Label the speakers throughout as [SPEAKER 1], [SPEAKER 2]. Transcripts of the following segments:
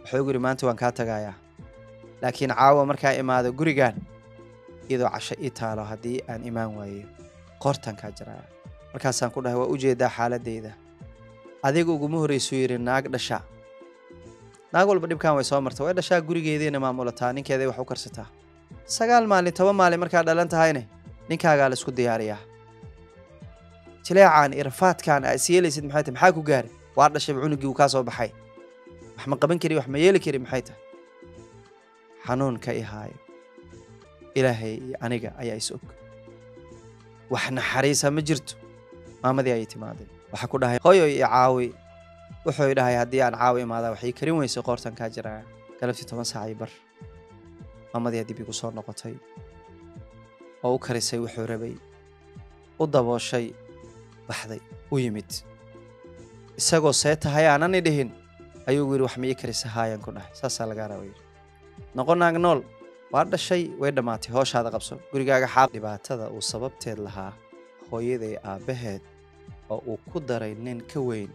[SPEAKER 1] wuxuu igu yidhi maanta waan kaa tagayaa laakiin caawa markaa imaado gurigan iyadoo casho ii taalo haddii aan imaan waayo qoortaan kaa jaraya markaasaan ku dhahay waa u jeedaa xaaladayda adiga uguma horreysuu yidhi naag dhasha naag walba dhibkan way soo marta way dhashaa gurigeediina maamulataa ninkeeday wax u karsataa sagaal maalin toban maalin markaa dhalan tahayne ninkaagaa la isku diyaariyaa jileecaan iyo rafaadkan aa is yeelaysid maxay tahay maxaa ku gaari waa dhashayba cunugii uu kaa soo baxay wax ma qaban kari wax ma yeeli kari maxay tahay xanuun ka ihaayo ilaahay iyo aniga ayaa is og wax naxariisa ma jirto maamadii ayay timaadeen waxaa ku dhahay hooyo iyo caawi wuxuu i dhahay haddii aan caawi imaadaa waxay karin weysay qoortan kaa jiraya galabtii toban saac iyo bar maamadii dib igu soo noqotay oo u karisay wuxuu rabay u dabooshay baxday u yimid isagoo see tahay aanani dhihin ayuu yidhi wax ma ii karisa haayaan ku dhahay saasaa lagaa raba yidhi noqo naag nool waa dhashay way dhammaatay hooshaada qabso gurigaaga xaaq dhibaatada uu sababteed lahaa hooyaday aabbaheed oo uu ku daray nin ka weyn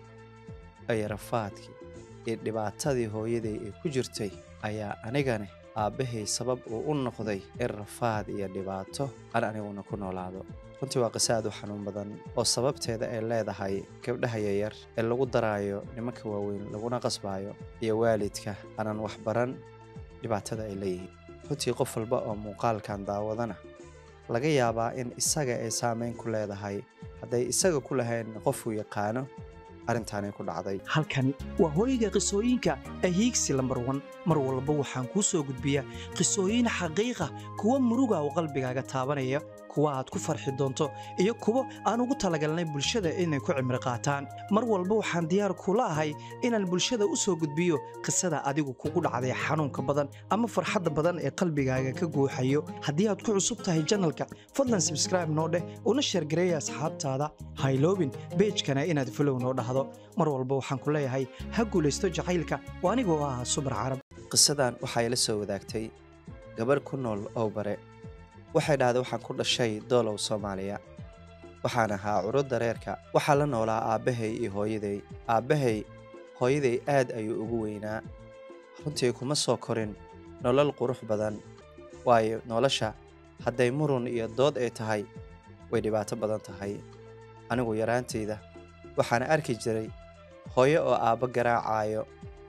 [SPEAKER 1] ay rafaadkii iyo dhibaatadii hooyaday ay ku jirtay ayaa anigani aabbahay sabab uu u noqday in rafaad iyo dhibaato aan aniguna ku noolaado runtii waa qiso aad u xanuun badan oo sababteeda ay leedahay gabdhaha yaryar ee lagu daraayo nimanka waaweyn laguna qasbaayo iyo waalidka aanan wax baran dhibaatada ay leeyihiin runtii qof walba oo muuqaalkan daawadana laga yaabaa in isaga ay saameyn ku leedahay hadday isaga ku lahayn qofuu yaqaano arrintaanay ku dhacday
[SPEAKER 2] halkani waa hooyga qisooyinka ahiigsi lambar wan mar walba waxaan kuu soo gudbiyaa qisooyin xaqiiqa kuwa muruga oo qalbigaaga taabanaya kuwa aad ku farxi doonto iyo kuwo aan ugu talagalnay bulshada inay ku cimri qaataan mar walba waxaan diyaar kula ahay inaan bulshada u soo gudbiyo qisada adigu kugu dhacday xanuunka badan ama farxadda badan ee qalbigaaga ka guuxayo haddii aad ku cusub tahay janalka fadlan sabskraibe noo dheh una sheergareeya asxaabtaada hayloobin beejkana inaad fulow noo dhahdo mar walba waxaan ku leeyahay ha guulaysto jacaylka oo anigoo ah subar carab
[SPEAKER 1] qisadan waxaa ila soo wadaagtay gabarh ku nool oo bare waxay dhahday waxaan ku dhashay doolow soomaaliya waxaan ahaa curo dareerka waxaa la noolaa aabbahay iyo hooyaday aabbahay hooyaday aad ayuu ugu weynaa runtii kuma soo korin nolol qurux badan waayo nolosha hadday murun iyo dood ay tahay way dhibaato badan tahay anigu yaraantayda waxaan arki jiray hooyo oo aabbo garaacaayo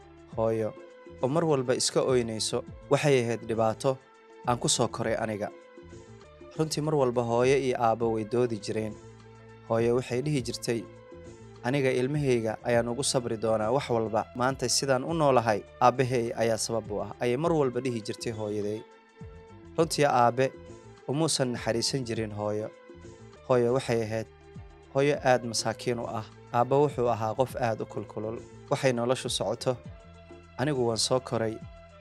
[SPEAKER 1] hooyo oo mar walba iska oynayso waxay ahayd dhibaato aan ku soo koray aniga runtii mar walba hooyo iyo aabbo way doodi jireen hooyo waxay dhihi jirtay aniga ilmahayga ayaan ugu sabri doonaa wax walba maanta sidaan u noolahay aabbahay ayaa sabab u ah ayay mar walba dhihi jirtay hooyaday runtii aabbe umuusan naxariisan jirin hooyo hooyo waxay ahayd hooyo aad masaakiin u ah aabba wuxuu ahaa qof aad u kulkulul waxay noloshu socoto anigu waan soo koray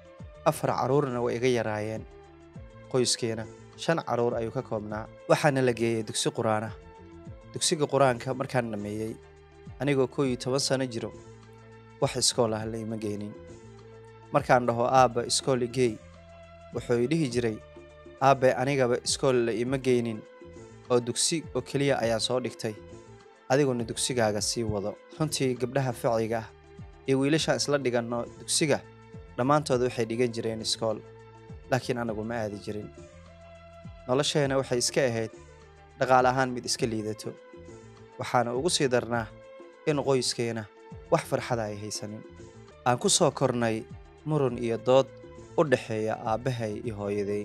[SPEAKER 1] afar carruurna way iga yaraayeen qoyskeena shan carruur ayuu ka koobnaa waxaana la geeyey dugsi qur-aanah dugsiga qur-aanka markaan dhammeeyey anigoo koo iyo toban sano jiro wax iskool ah la ima geynin markaan dhaho aabba iskool igeey wuxuu i dhihi jiray aabbe anigaba iskool la ima geynin oo dugsi oo keliya ayaan soo dhigtay adiguna dugsigaaga sii wado runtii gabdhaha ficiga ah iyo wiilashaan isla dhiganno dugsiga dhammaantood waxay dhigan jireen iskool laakiin anagu ma aadi jirin nolosheena waxay iska ahayd dhaqaale ahaan mid iska liidato waxaana ugu sii darnaa in qoyskeena wax farxada ay haysanin aan ku soo kornay murun iyo dood u dhaxeeya aabbahay iyo hooyaday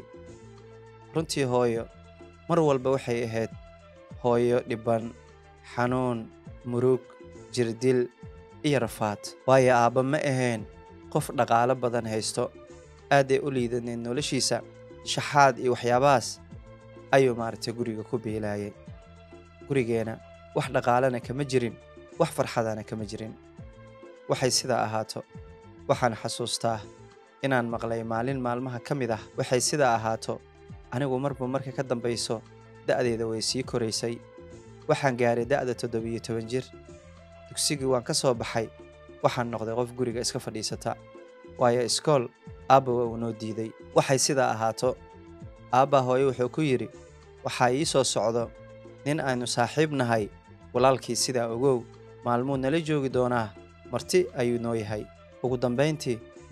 [SPEAKER 1] runtii hooyo mar walba waxay ahayd hooyo dhibban xanuun murug jirdil iyo rafaad waayo aabba ma ahayn qof dhaqaalo badan haysto aaday u liidaneed noloshiisa shaxaad iyo waxyaabahaas ayuu maaragtay guriga ku biilaayay gurigeena wax dhaqaalana kama jirin wax farxadana kama jirin waxay sidaa ahaato waxaan xasuustaa inaan maqlay maalin maalmaha ka mid ah waxay sidaa ahaato anigu marba marka ka dambayso da'deeda way sii koraysay waxaan gaaray da'da toddobiyo toban jir dugsigii waan ka soo baxay waxaan noqday qof guriga iska fadhiisata waayo iskool aabba waa uu noo diiday waxay sidaa ahaato aabbaa hooye wuxuu ku yidhi waxaa ii soo socdo nin aynu saaxiib nahay walaalkii sidaa ogow maalmuu nala joogi doonaa marti ayuu noo yahay ugu dambayntii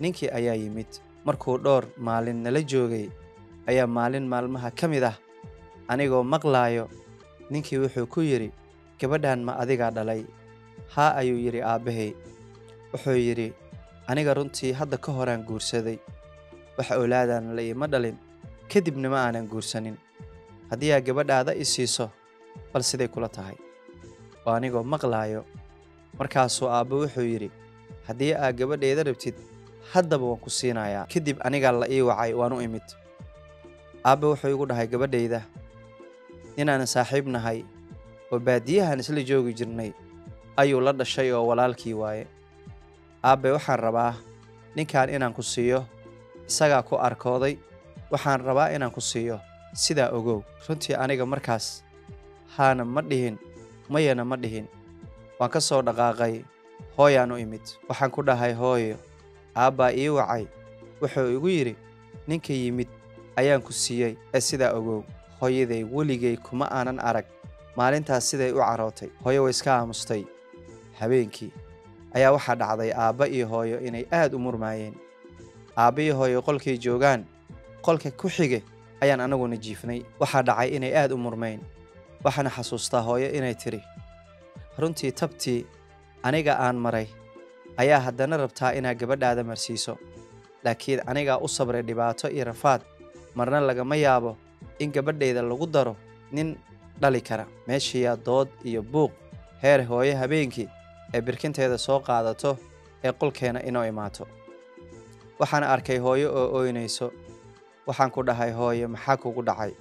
[SPEAKER 1] ninkii ayaa yimid markuu dhowr maalin nala joogay ayaa maalin maalmaha ka mid ah anigoo maqlaayo ninkii wuxuu ku yidhi gabadhan ma adigaa dhalay haa ayuu yidhi aabbahay wuxuu yidhi aniga runtii hadda ka horaan guursaday wax owlaadaan la iima dhalin kadibna ma aanan guursanin haddii aa gabadhaada i siiso bal siday kula tahay oo anigoo maqlaayo markaasuu aabbo wuxuu yidhi haddii aa gabadhayda rabtid haddaba waan ku siinayaa kadib anigaa la ii wacay waan u imid aabbe wuxuu igu dhahay gabadhayda inaanan saaxiib nahay oo baadiyahan isla joogi jirnay ayuu la dhashay oo walaalkii waaye aabbe waxaan rabaa ninkan inaan ku siiyo isagaa ku arkooday waxaan rabaa inaan ku siiyo sidaa ogow runtii aniga markaas haana ma dhihin mayana ma dhihin waan ka soo dhaqaaqay hooyaan u imid waxaan ku dhahay hooyo aabbaa ii wacay wuxuu igu yidhi ninka yimid ayaan ku siiyey ee sidaa ogow hooyaday weligay kuma aanan arag maalintaas siday u carootay hooyo way iska aamustay habeenkii ayaa waxaa dhacday aabba iyo hooyo inay aad u murmaayeen aabba iyo hooyo qolkay joogaan qolka ku xige ayaan anaguna jiifnay waxaa dhacay inay aad u murmayn waxaana xasuustaa hooyo inay tidhi runtii tabtii aniga aan maray ayaa haddana rabtaa inaad gabadhaada marsiiso laakiin anigaa u sabray dhibaato iyo rafaad marna lagama yaabo in gabadhayda lagu daro nin dhali kara meeshiiyaa dood iyo buuq heer hooyo habeenkii ee birkinteeda soo qaadato ee qolkeena inoo imaato waxaan arkay hooyo oo ooynayso waxaan ku dhahay hooyo maxaa kugu dhacay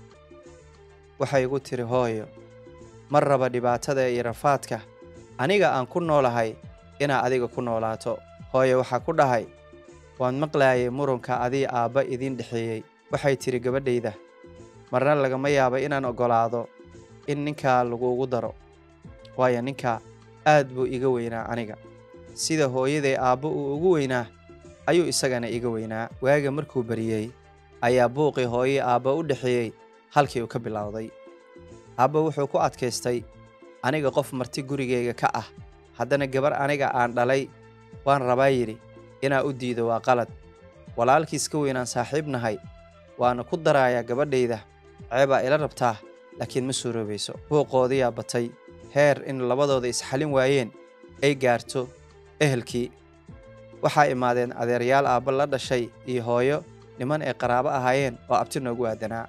[SPEAKER 1] waxay igu tiri hooyo ma raba dhibaatada iyo rafaadka aniga aan ku noolahay inaa adiga ku noolaato hooyo waxaa ku dhahay waan maqlaayay murunka adii aabba idiin dhexeeyey waxay tidhi gabadhayda marna lagama yaabo inaan oggolaado in ninkaa laguugu daro waayo ninkaa aad buu iga weynaa aniga sida hooyaday aabbo uu ugu weynaa ayuu isagana iga weynaa waaga markuu bariyey ayaa buuqii hooyii aabba u dhexeeyey halkii uu ka bilowday aabba wuxuu ku adkaystay aniga qof marti gurigayga ka ah haddana gabar aniga aan dhalay waan rabaa yidhi inaa u diido waa qalad walaalkiis ka weynaan saaxiib nahay waana ku daraayaa gabadhayda ceebaa ila rabtaa laakiin ma suuroobayso buuqoodiyaa batay heer in labadooda isxalin waayeen ay gaarto ehelkii waxaa imaadeen adeeryaal aabba la dhashay iyo hooyo niman ay qaraabo ahaayeen oo abti noogu aadanaa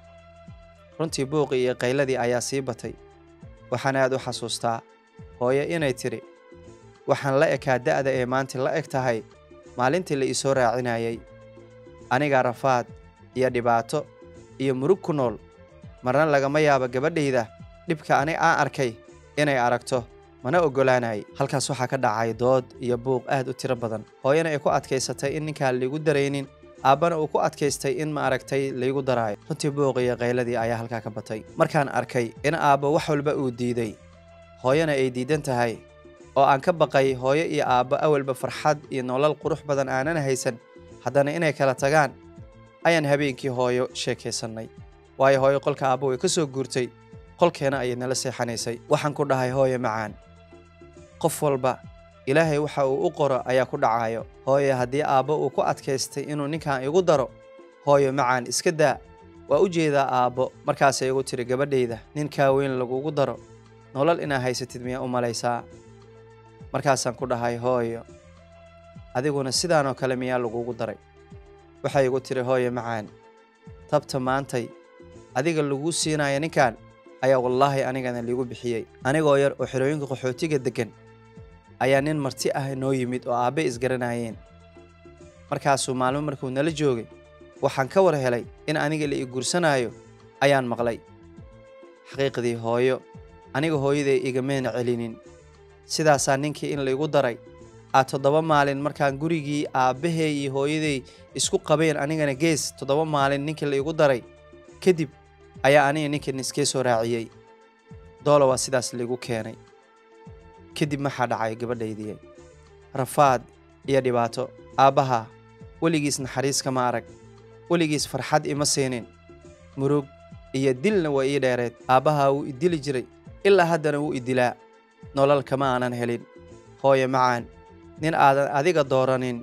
[SPEAKER 1] runtii buuqii iyo qayladii ayaa sii batay waxaan aad u xasuustaa hooyo inay tidhi waxaan la ekaa da'da ee maanta la eg tahay maalintii la iisoo raacinayay anigaa rafaad iyo dhibaato iyo murug ku nool marna lagama yaabo gabadhayda dhibka ani aan arkay inay aragto mana oggolaanay halkaas waxaa ka dhacay dood iyo buuq aad u tiro badan hooyana ay ku adkaysatay in ninkaan laygu daraynin aabbana uu ku adkaystay in ma aragtay laygu daraayo runtii buuq iyo qayladii ayaa halkaa ka batay markaan arkay in aabbo wax walba uu diiday hooyana ay diidan tahay oo aan ka baqay hooyo iyo aabbo awalba farxad iyo nolol qurux badan aanan haysan haddana inay kala tagaan ayaan habeenkii hooyo sheekaysannay waayo hooyo qolka aabbo way ka soo guurtay qolkeena ayay nala seexanaysay waxaan ku dhahay hooyo macaan qof walba ilaahay waxa uu u qoro ayaa ku dhacayo hooyo haddii aabbo uu ku adkaystay inuu ninkan igu daro hooyo macaan iska daa waa u jeedaa aabbo markaasay igu tiri gabadhayda ninkaa weyn lagugu daro nolol inaa haysatid miyaa u malaysaa markaasaan ku dhahay hooyo adiguna sidaanoo kale miyaa lagugu daray waxay igu tiri hooyo macaan tabta maantay adiga laguu siinaya ninkan ayaa wallaahi anigana liigu bixiyey anigoo yar oo xerooyinka qaxootiga deggan ayaa nin marti ah noo yimid oo aabbe isgaranayeen markaasuu maalmo markuu nala joogay waxaan ka war helay in aniga la ii guursanaayo ayaan maqlay xaqiiqdii hooyo aniga hooyaday igamayna celinin sidaasaa ninkii in laigu daray aa toddoba maalin markaan gurigii aabbahay iyo hooyaday isku qabeen anigana gees toddoba maalin ninkii laigu daray kadib ayaa aniga ninkan iskee soo raaciyey doola waa sidaas laigu keenay kadib maxaa dhacay gabadhaydii rafaad iyo dhibaato aabbaha weligiis naxariis kama arag weligiis farxad ima siinin murug iyo dilna waa ii dheereed aabbaha wuu idili jiray ilaa haddana wuu idilaa nolol kama aanan helin hooyo macaan nin aadan adiga dooranin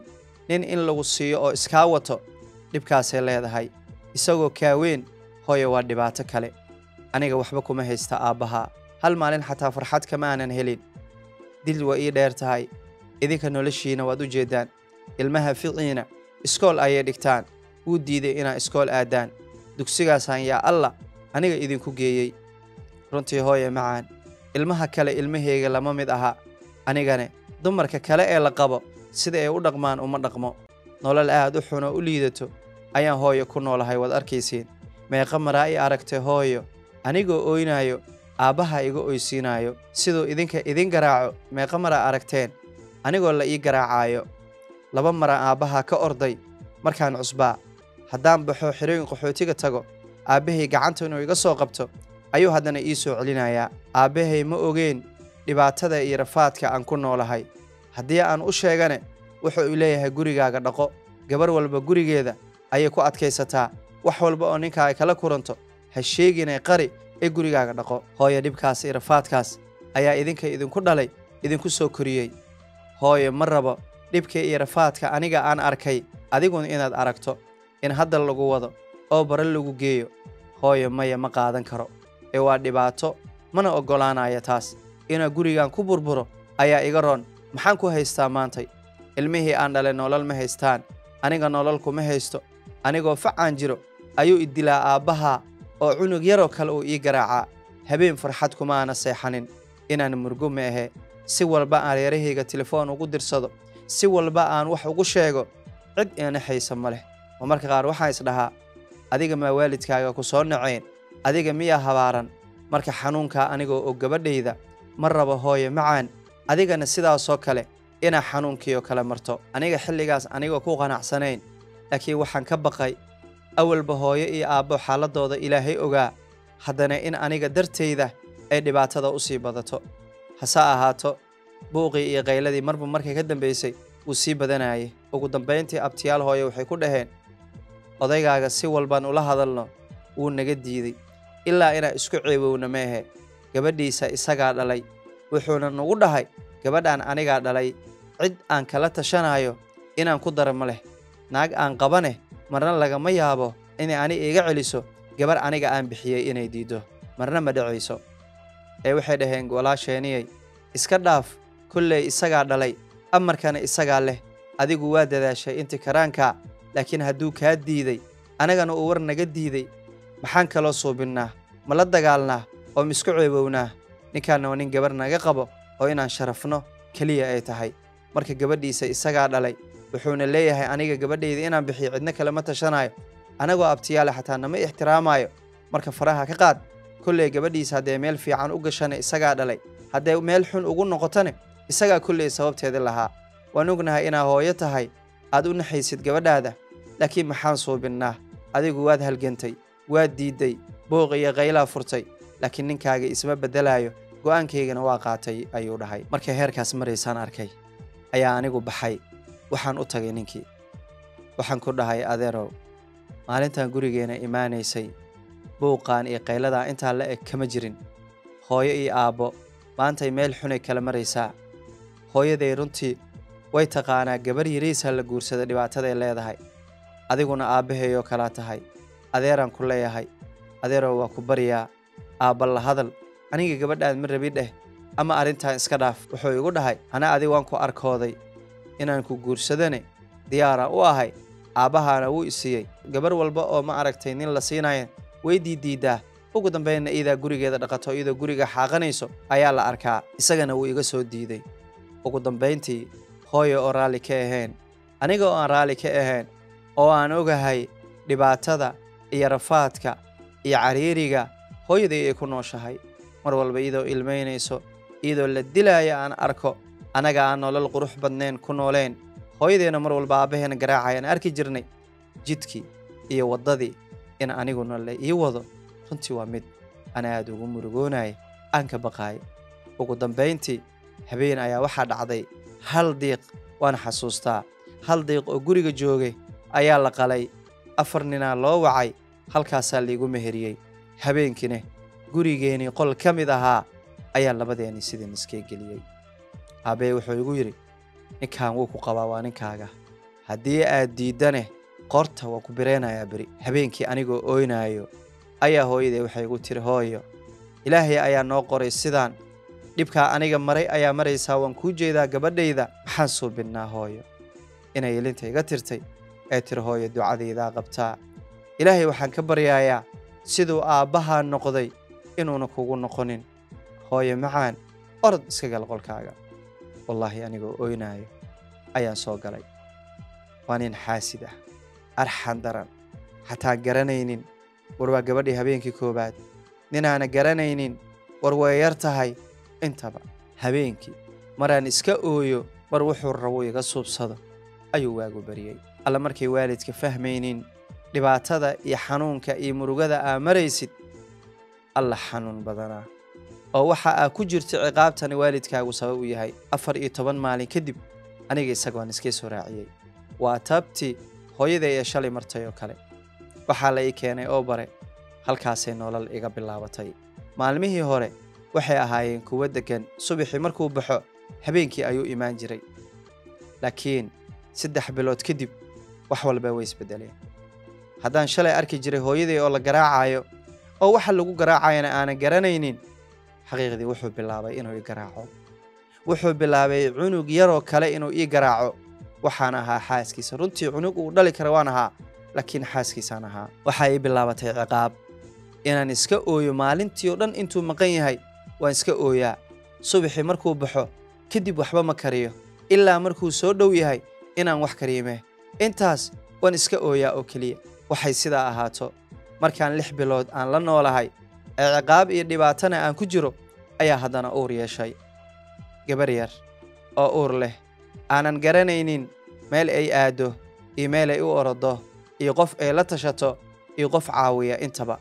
[SPEAKER 1] nin in lagu siiyo oo iskaa wato dhibkaasay leedahay isagoo kaaweyn hooye waa dhibaato kale aniga waxba kuma haysta aabbaha hal maalin xataa farxad kama aanan helin dil waa ii dheer tahay idinka noloshiina waad u jeeddaan ilmaha ficiina iskool ayay dhigtaan wuu diiday inaa iskool aaddaan dugsigaasaan yaa alla aniga idinku geeyey runtii hooye macaan ilmaha kale ilmahayga lama mid aha anigane dumarka kale ee la qabo sida ay u dhaqmaan uma dhaqmo nolol aad u xun oo u liidato ayaan hooyo ku noolahay waad arkaysiin meeqa maraa i aragtay hooyo anigoo ooynaayo aabbaha iga oysiinaayo siduu idinka idin garaaco meeqa maraa aragteen anigoo la ii garaacaayo laba mara aabbaha ka orday markaan cusbaa haddaan baxo xirooyin qaxootiga tago aabbahay gacanta inuu iga soo qabto ayuu haddana ii soo celinayaa aabbahay ma ogeen dhibaatada iyo rafaadka aan ku noolahay haddii aan u sheegane wuxuu leeyahay gurigaaga dhaqo gabar walba gurigeeda ayay ku adkaysataa wax walba oo ninkaaga kala kuranto ha sheeginay qari ee gurigaaga dhaqo hooyo dhibkaas iyo rafaadkaas ayaa idinka idinku dhalay idinku soo koriyey hooyo ma rabo dhibka iyo rafaadka aniga aan arkay adiguna inaad aragto in hadda lagu wado oo bare lagu geeyo hooyo maya ma qaadan karo ee waa dhibaato mana oggolaanaya taas inaa gurigan ku burburo ayaa iga roon maxaan ku haystaa maantay ilmihii aan dhalay nolol ma haystaan aniga nolol kuma haysto anigoo facaan jiro ayuu idilaa aabbaha oo cunug yaroo kale uu ii garaacaa habeen farxad kuma aana seexanin inaan murgo ma ahe si walba aan reerahayga telefoon ugu dirsado si walba aan wax ugu sheego cid iina haysa ma leh oo marka qaar waxaan isdhahaa adiga maa waalidkaaga ku soo naceen adiga miyaa habaaran marka xanuunkaa anigoo og gabadhayda ma rabo hooye macaan adigana sidaasoo kale inaa xanuunkiioo kale marto aniga xilligaas anigoo ku qanacsanayn laakiin waxaan ka baqay awalba hooyo iyo aabbo xaaladooda ilaahay ogaa haddana in aniga dartayda ay dhibaatada u sii badato hase ahaato buuqii iyo qayladii marba markay ka dambaysay wuu sii badanayay ugu dambayntii abtiyaal hooye waxay ku dhaheen odaygaaga si walbaan ula hadalno wuu naga diiday ilaa inaa isku ceebowna meehe gabadhiisa isagaa dhalay wuxuuna nagu dhahay gabadhaan anigaa dhalay cid aan kala tashanayo inaan ku dara ma leh naag aan qabaneh marna lagama yaabo inay ani iga celiso gabar aniga aan bixiyey inay diiddo marna ma dhacayso ee waxay dhaheen walaasheeniyey iska dhaaf kolley isagaa dhalay amarkana isagaa leh adigu waa dadaashay inti karaankaa laakiin hadduu kaa diiday anagana uu war naga diiday maxaan kaloo suubinnaa ma la dagaalnaa oo misku ceebownaa ninkaanna waa nin gabar naga qabo oo inaan sharafno keliya ay tahay marka gabadhiisa isagaa dhalay wuxuuna leeyahay aniga gabadhayda inaan bixiyo cidno kale ma tashanaayo anagoo abtiyaale xataa nama ixtiraamaayo marka faraha ka qaad kolley gabadhiisa haddee meel fiican u gashana isagaa dhalay haddee meel xun ugu noqotone isagaa kolley sababteeda lahaa waan ognahay inaa hooyo tahay aad u naxaysid gabadhaada laakiin maxaan suubinnaa adigu waad halgantay waad diidday booq iyo qaylaa furtay laakiin ninkaaga isma beddelaayo go'aankaygana waa qaatay ayuu dhahay markay heerkaas maraysaan arkay ayaa anigu baxay waxaan u tagay ninkii waxaan ku dhahay adeerow maalintan gurigeena imaanaysay buuqaan iyo qayladaa intaa la eg kama jirin hooyo iyo aabbo maantay meel xunay kala maraysaa hooyaday runtii way taqaanaa gabar yariisa la guursada dhibaataday leedahay adiguna aabbaheeyoo kalaa tahay adeeraan ku leeyahay adeerow waa ku baryaa aabba la hadal aniga gabadhaan ma rabi dheh ama arrintan iska dhaaf wuxuu igu dhahay ana adig waan ku arkooday inaan ku guursadane diyaaraan u ahay aabbahaana wuu isiiyey gabar walba oo ma aragtay nin la siinaya way diiddiiddaa ugu dambaynna iidaa gurigeeda dhaqato iyadoo guriga xaaqanayso ayaa la arkaa isagana wuu iga soo diiday ugu dambayntii hooyo oo raalli ka ahayn aniga oo aan raalli ka ahayn oo aan ogahay dhibaatada iyo rafaadka iyo cariiriga hooyaday ay ku nooshahay mar walba iyadoo ilmaynayso iyadoo la dilaayo aan arko annaga aan nolol qurux badnayn ku nooleen hooyadeenna mar walba aabbaheena garaacayaan arki jirnay jidkii iyo waddadii in aniguna la ii wado runtii waa mid aan aad ugu murugoonaya aan ka baqaayo ugu dambayntii habeen ayaa waxaa dhacday hal diiq waan xasuustaa hal diiq oo guriga joogay ayaa la qalay afar ninaa loo wacay halkaasaa laigu meheriyey habeenkiine gurigeennii qol ka mid ahaa ayaa labadeennii sidii niskee geliyey aabbee wuxuu igu yidhi ninkan wuu ku qabaa waa ninkaaga haddii aad diiddane qorta waa ku bireenayaa beri habeenkii anigoo ooynaayo ayaa hooyaday waxay igu tiri hooyo ilaahay ayaa noo qoray sidaan dhibkaa aniga maray ayaa maraysaa waan kuu jeedaa gabadhayda maxaan suubinnaa hooyo inay ilinta iga tirtay ee tiri hooyo ducadaydaa qabtaa ilaahay waxaan ka baryaayaa siduu aabbahaa noqday inuuna kugu noqonin hooyo macaan orod iska gal qolkaaga wallaahi anigoo ooynaayo ayaan soo galay waa nin xaasid ah arxan daran xataa garanaynin war waa gabadhii habeenkii koowaad ninaana garanaynin war way yar tahay intaba habeenkii maraan iska ooyo mar wuxuu rabo iga suubsado ayuu waagu baryey alla markay waalidka fahmaynin dhibaatada iyo xanuunka iyo murugada aa maraysid alla xanuun badanaa oo waxa aa ku jirta ciqaabtani waalidkaagu sabab u yahay afar iyo toban maalin kadib aniga isagoon iskay soo raaciyey waa taabtii hooyaday ee shalay martay oo kale waxaa la ii keenay oo bare halkaasay nolol iga bilaabatay maalmihii hore waxay ahaayeen kuwo deggan subaxii markuu baxo habeenkii ayuu imaan jiray laakiin saddex bilood kadib wax walba way isbeddeleen haddaan shalay arki jiray hooyaday oo la garaacayo oo waxa lagu garaacayana aanan garanaynin xaqiiqdii wuxuu bilaabay inuu ii garaaco wuxuu bilaabay cunug yaroo kale inuu ii garaaco waxaan ahaa xaaskiisa runtii cunug uu dhali kara waan ahaa laakiin xaaskiisaan ahaa waxaa ii bilaabatay ciqaab inaan iska ooyo maalintii oo dhan intuu maqan yahay waan iska ooyaa subaxii markuu baxo kadib waxba ma kariyo ilaa markuu soo dhow yahay inaan wax kariyime intaas waan iska ooyaa oo keliya waxay sidaa ahaato markaan lix bilood aan la noolahay ee ciqaab iyo dhibaatana aan ku jiro ayaa haddana uur yeeshay gabar yar oo uur leh aanan garanaynin meel ay aaddo iyo meel ay u orodo iyo qof ay la tashato iyo qof caawiya intaba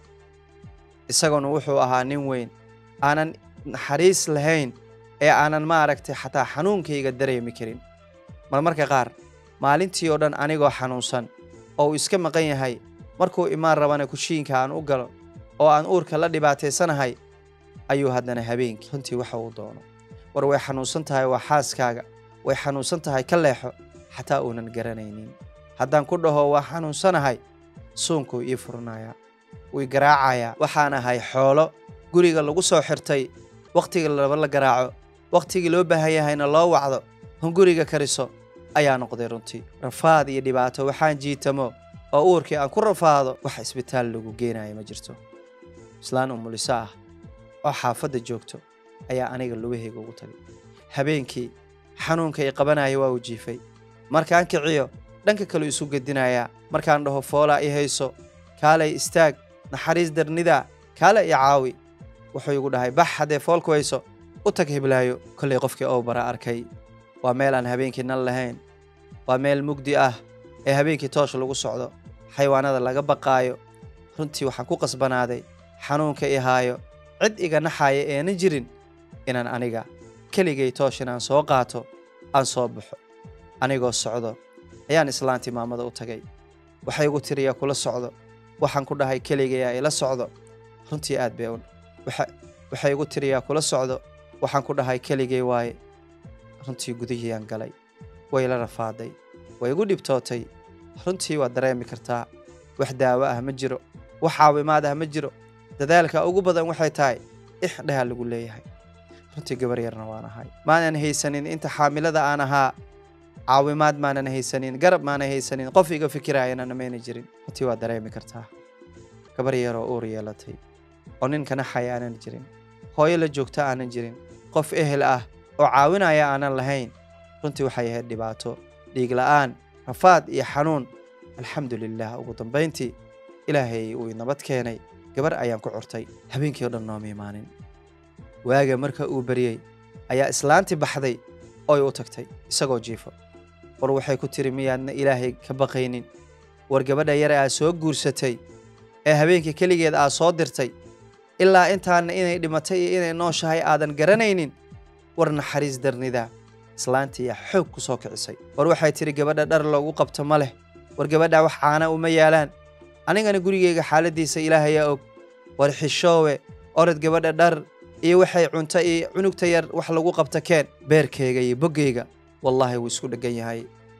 [SPEAKER 1] isaguna wuxuu ahaa nin weyn aanan naxariis lahayn ee aanan maaragtay xataa xanuunkayga dareemi karin marmarka qaar maalintii oo dhan anigoo xanuunsan oo uu iska maqan yahay markuu imaan rabana kushiinka aan u galo oo aan uurka la dhibaataysanahay ayuu haddana habeenkii runtii waxa uu doono war way xanuunsan tahay waa xaaskaaga way xanuunsan tahay ka leexo xataa uunan garanaynin haddaan ku dhaho waa xanuunsanahay suunkuu ii furnayaa wii garaacayaa waxaan ahay xoolo guriga lagu soo xirtay wakhtiga laba la garaaco wakhtigii loo baahan yahayna loo wacdo hun guriga kariso ayaa noqday runtii rafaad iyo dhibaato waxaan jiitamo oo uurkii aan ku rafaado wax isbitaal lagu geenayo ma jirto islaan umuliso ah oo xaafadda joogto ayaa aniga lugahayga ugu tagay habeenkii xanuunka i qabanaya waa uu jiifay markaan kiciyo dhanka kale isu gedinayaa markaan dhaho foolaa i hayso kaalay istaag naxariis darnidaa kaale i caawi wuxuu igu dhahay bax haddee foolku hayso u tag hiblaayo kollay qofkii oo bara arkay waa meel aan habeenkii nan lahayn waa meel mugdi ah ee habeenkii toosh lagu socdo xayawaanada laga baqaayo runtii waxaan ku qasbanaaday xanuunka i haayo cid iga naxaaya eena jirin inaan aniga keligay toosh inaan soo qaato aan soo baxo anigoo socdo ayaan islaantii maamada u tagay waxay igu tiriyaa kula socdo waxaan ku dhahay keligayaa ila socdo runtii aad bay waxay igu tiriyaa kula socdo waxaan ku dhahay keligay waaye runtii gudihiiyaan galay way la rafaaday way igu dhibtootay runtii waad dareemi kartaa wax daawo ah ma jiro wax caawimaad ah ma jiro dadaalka ugu badan waxay tahay ixdhaha lagu leeyahay runtii gabar yarna waan ahay maanan haysanin inta xaamilada aan ahaa caawimaad maanan haysanin garab maanan haysanin qof iga fikiraayana mayna jirin runtii waad dareemi kartaa gabar yaroo uur yeelatay oo ninka naxaya aanan jirin hooyo la joogta aanan jirin qof ehel ah oo caawinaya aanan lahayn runtii waxay ahayd dhibaato dhiig la'aan rafaad iyo xanuun alxamdu lilah ugu dambayntii ilaahay uu nabad keenay gabar ayaan ku curtay habeenkii o dhan nooma imaanin waaga marka uu baryey ayaa islaantii baxday ooy u tagtay isagoo jiifo war waxay ku tiri miyaadna ilaahay ka baqaynin war gabadha yare aad soo guursatay ee habeenkii keligeed aad soo dirtay ilaa intaana inay dhimatay iyo inay nooshahay aadan garanaynin war naxariis darnidaa islaantiiyaa xoog ku soo kicisay war waxay tidhi gabadha dhar loogu qabto ma leh war gabadha wax caana uma yaalaan anigana gurigeyga xaaladdiisa ilaahayaa og war xishoowe orod gabadha dhar iyo waxay cunto iyo cunugta yar wax lagu qabta keen beerkayga iyo boggayga wallaahi wuu isku dheggan yahay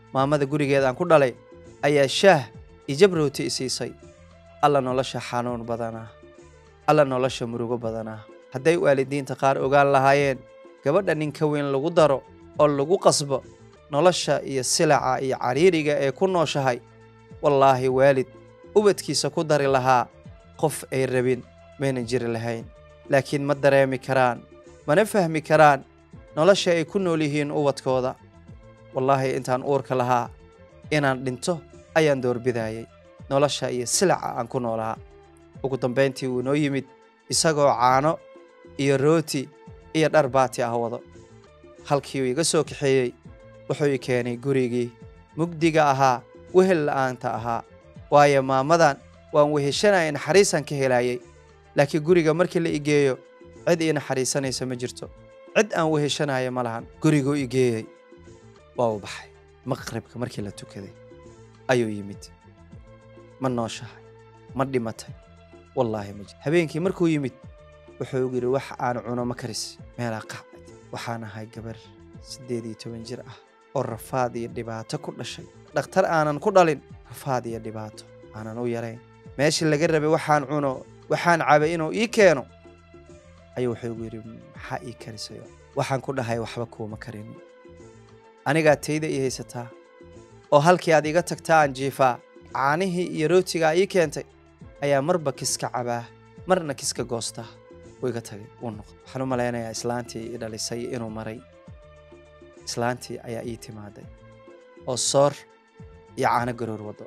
[SPEAKER 1] maamada gurigeedaan ku dhalay ayaa shaah iyo jabrooti i siisay alla nolosha xanuun badanaa alla nolosha murugo badanaa hadday waalidiinta qaar ogaan lahaayeen gabadha nin ka weyn lagu daro oo lagu qasbo nolosha iyo silaca iyo cariiriga ee ku nooshahay wallaahi waalid ubadkiisa ku dari lahaa qof ay rabin maynan jiri lahayn laakiin ma dareemi karaan mana fahmi karaan nolosha ay ku nool yihiin ubadkooda wallaahi intaan uurka lahaa inaan dhinto ayaan doorbidayay nolosha iyo silaca aan ku noolaa ugu dambayntii wuu noo yimid isagoo caano iyo rooti iyo dhar baati ah wado halkii uu iga soo kaxeeyey wuxuu i keenay gurigii mugdiga ahaa wehel la'aanta ahaa waayo maamadan waan weheshanaya naxariisaan ka helayay laakiin guriga markii la igeeyo cid ii naxariisanaysa ma jirto cid aan weheshanaya ma lahan guriguu igeeyey waa u baxay maqribka markii la tukaday ayuu yimid ma nooshahay ma dhimatay wallaahi ma jir habeenkii markuu yimid wuxuu igu yidhi wax aan cuno ma karis meelaa qacad waxaan ahay gabar siddeed iyo toban jir ah oo rafaad iyo dhibaato ku dhashay dhakhtar aanan ku dhalin rafaad iyo dhibaato aanan u yarayn meeshii laga rabay waxaan cuno waxaan cabay inuu ii keeno ayuu wuxuu igu yidhi maxaa ii karisayo waxaan ku dhahay waxba kuuma karin anigaa tayda ii haysataa oo halkii aad iga tagtaa aan jiifaa caanihii iyo rootigaa ii keentay ayaa marba kiska cabaa marna kiska goostaa wuu iga tagay wuu noqday waxaan u malaynayaa islaantii i dhalisay inuu maray islaantii ayaa ii timaaday oo soor iyo caano garoor waddo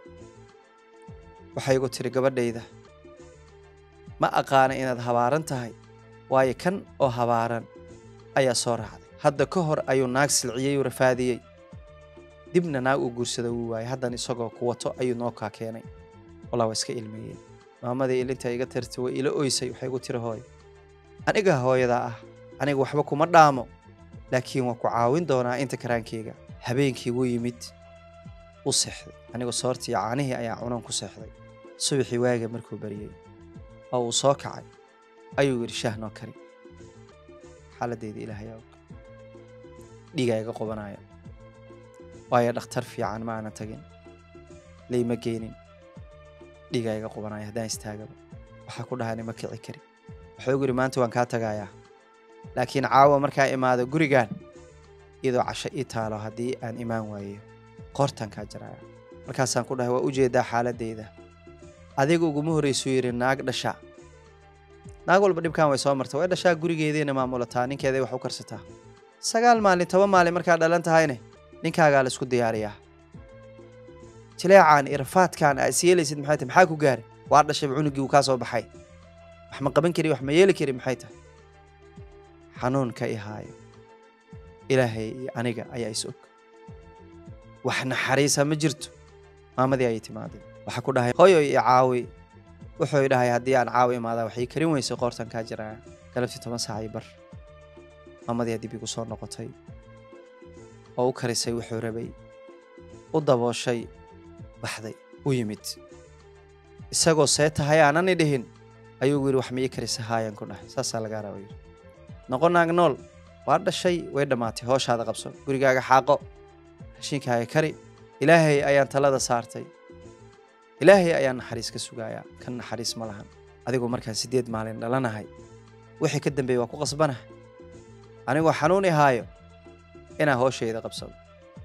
[SPEAKER 1] waxay igu tiri gabadhayda ma aqaana inaad habaaran tahay waayo kan oo habaaran ayaa soo raacday hadda ka hor ayuu naag silciyey uu rafaadiyey dibna naag uu guursada wuu waayay haddan isagoo ku wato ayuu noo kaa keenay wallah waa iska ilmeeyey maamadii ilinta iga tirtay way ila oysay waxay igu tiri hooy aniga hooyadaa ah aniga waxba kuma dhaamo laakiin waan ku caawin doonaa inta karaankeyga habeenkii wuu yimid u seexday anigu soortii caanihii ayaa cunan ku seexday subaxii waaga markuu baryey oo uu soo kacay ayuu yidhi shaah noo kari xaaladeyda ilaahay og dhiigaa iga qobanaya waayo dhakhtar fiican ma aanan tagin layma geynin dhiigaa iga qobanaya haddaan istaagaba waxaa ku dhahay nima kici kari wuxuu igu yidhi maanta waan kaa tagayaa laakiin caawa markaa imaado gurigaan iyadoo casho ii taalo haddii aan imaan waayo qoortaan kaa jaraya markaasaan ku dhahay waa u jeedaa xaaladeyda adiga uguma horraysuu yidhi naag dhasha naag walba dhibkaan way soo marta way dhashaa gurigeediina maamulataa ninkeeday wax u karsataa sagaal maalin toban maalin markaa dhalan tahayne ninkaagaa la isku diyaariyaa jileecaan irafaadkaan aa is yeelaysid maxay tahay maxaa ku gaari waa dhashayba cunugii uu kaa soo baxay wax ma qaban kari wax ma yeeli kari maxay tahay xanuunka i haayo ilaahay iyo aniga ayaa is og wax naxariisa ma jirto maamadii ayay timaaday waxaa ku dhahay hooyoy i caawi wuxuu i dhahay haddii aan caawi imaadaa waxay karin weysay qoortan kaa jiraa galabtii toban saac io bar maamadii dib igu soo noqotay oo u karisay wuxuu rabay u dabooshay baxday u yimid isagoo see tahay aanani dhihin ayuu yidhi wax ma ii karisa haayaan ku dhahay saasaa lagaa raba yidhi noqo naag nool waa dhashay way dhammaatay hooshaada qabso gurigaaga xaaqo rashiinkaaga kari ilaahay ayaan talada saartay ilaahay ayaan naxariis ka sugayaa kan naxariis ma lahan adigoo markaan siddeed maalin dhalanahay wixii ka dambeeyey waa ku qasbanahay anigoo xanuun i haayo inaan hooshayda qabsado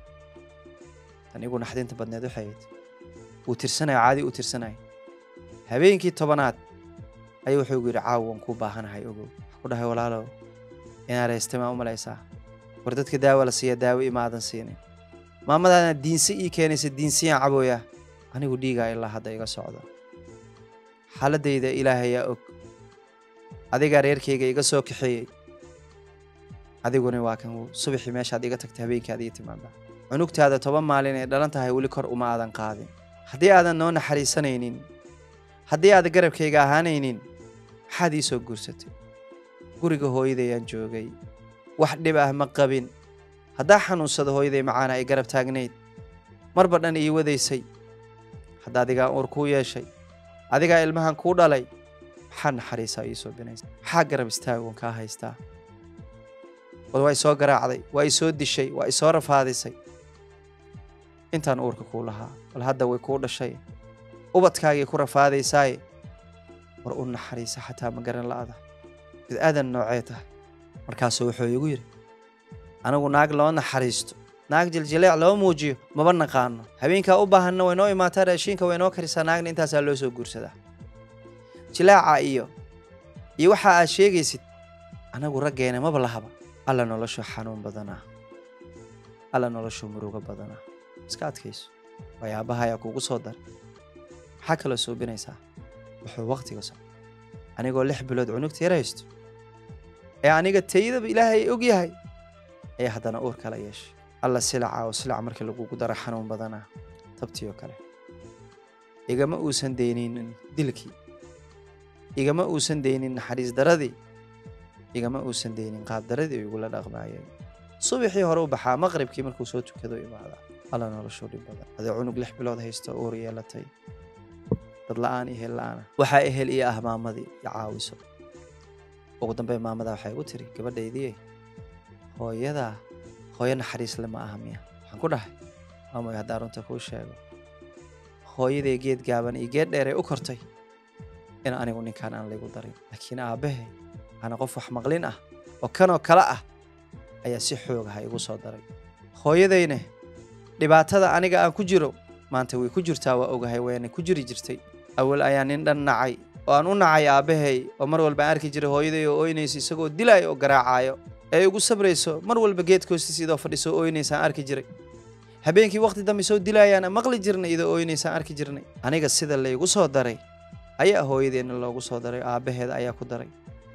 [SPEAKER 1] tan igu naxdinta badneed waxay ahayd wuu tirsanayo caadi u tirsanaya habeenkii tobanaad ayuu wuxuu igu yidhi caawa waan kuu baahanahay ogow wax ku dhahay walaalow inaa reystay maa u malaysaa war dadka daawa la siiya daawo imaadan siinin maamadaana diinsi ii keenaysa diinsiyaan cabooyaa anigu dhiigaa ilaa hadda iga socda xaaladayda ilaahayaa og adigaa reerkayga iga soo kaxeeyey adiguna waa kan subaxii meeshaad iga tagtay habeenkii aad ii timaadaa cunugtaada toban maalin ay dhalan tahay weli kor uma aadan qaadin haddii aadan noo naxariisanaynin haddii aadan garabkayga ahaanaynin maxaad ii soo guursatay guriga hooyadayaan joogay wax dhib ah ma qabin haddaa xanuunsada hooyaday macaana ay garab taagnayd marba dhan ii wadaysay hadda adigaa uur kuu yeeshay adigaa ilmahan kuu dhalay maxaa naxariisaa ii soo binaysa maxaa garab istaagoon kaa haystaa war waa isoo garaacday waa isoo dishay waa isoo rafaadisay intaan uurka kuu lahaa bal hadda way kuu dhashay ubadkaagii ku rafaadaysaaye war u naxariisa xataa ma garan la'ada bid-aadan noocee tahay markaasuu wuxuu igu yidhi anigu naag loo naxariisto naag jiljileec loo muujiyo maba naqaano habeenkaa u baahanna way noo imaataa raashiinka way noo karisaa naagna intaasaa loo soo guursadaa jilaaca iyo iyo waxa aad sheegaysid anagu raggeena maba lahaba alla noloshu xanuun badanaa alla noloshu murugo badanaa iska adkayso waxyaabaha ayaa kuugu soo daray maxaa kaloo suubinaysaa wuxuu wakhtiga so anigoo lix bilood cunugta yar haysto ee aniga taydaba ilaahay og yahay ayaa haddana uur kala yeeshay alla silaca oo silac markii lagugu daro xanuun badanaa tabtii oo kale igama uusan dayninin dilkii igama uusan daynin naxariis daradii igama uusan daynin qaabdaradii igula dhaqmaayeen subaxii hore u baxaa maqribkii markuu soo tukado imaadaa alla noloshuu dhib badan adee cunug lix bilood haysto uur yeelatay dad la-aan iyo hel la-aana waxaa ehel iyo ah maamadii iyo caawiso ugu dambeyn maamadaa waxay igu tiri gabadhaydii hooyadaa hooyo naxariisle ma aha miya waxaan ku dhahay maamoy haddaan runta kuu sheego hooyaday geed gaaban iyo geed dheeray u kortay in anigu ninkaan aan laygu darin laakiin aabbahe ana qof wax maqlin ah oo kanoo kale ah ayaa si xoogaha igu soo daray hooyadayne dhibaatada aniga aan ku jiro maanta way ku jirtaa waa ogahay wayna ku jiri jirtay awal ayaa nin dhan nacay oo aan u nacay aabbahay oo mar walba aan arki jiray hooyaday oo ooynaysa isagoo dilaayo oo garaacayo ee igu sabrayso mar walba geedka hoostiisa idoo fadhiso oo ooynaysaan arki jiray habeenkii waqti dambe soo dilaayaana maqli jirnay idoo ooynaysaan arki jirnay aniga sida laygu soo daray ayaa hooyadeenna loogu soo daray aabbaheeda ayaa ku daray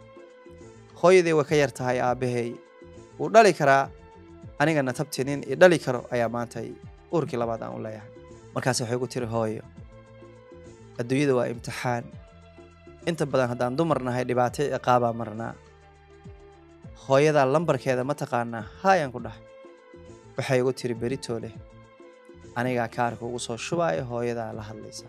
[SPEAKER 1] hooyaday way ka yar tahay aabbahay wuu dhali karaa anigana tabti nin i dhali karo ayaa maanta uurkii labaad aan u leeyahay markaas waxay ku tiri hooyo adduunyada waa imtixaan inta badan haddaan dumar nahay dhibaato ciqaabaa marnaa hooyadaa lambarkeeda ma taqaanaa haayaan ku dhahay waxay igu tiri beritoo leh anigaa kaarka ugu soo shubaayo hooyadaa la hadlaysa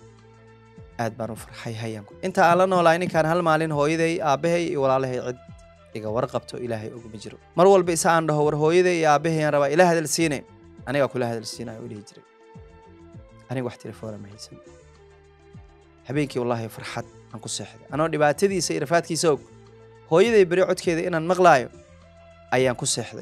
[SPEAKER 1] aad baan u farxay hayanku inta aan la noolahay ninkaan hal maalin hooyaday aabbahay iyo walaalahay cid iga warqabto ilaahay ogma jiro mar walba isa aan dhaho war hooyaday iyo aabahayaan rabaa ila hadal siine anigaa kula hadal siinayo u dhihi jiray aniga wax telefoona ma haysan habeenkii wallaahi farxad aan ku seexday anoo dhibaatadiisa iyo rafaadkiisa og hooyaday beri codkeeda inaan maqlaayo ayaan ku seexday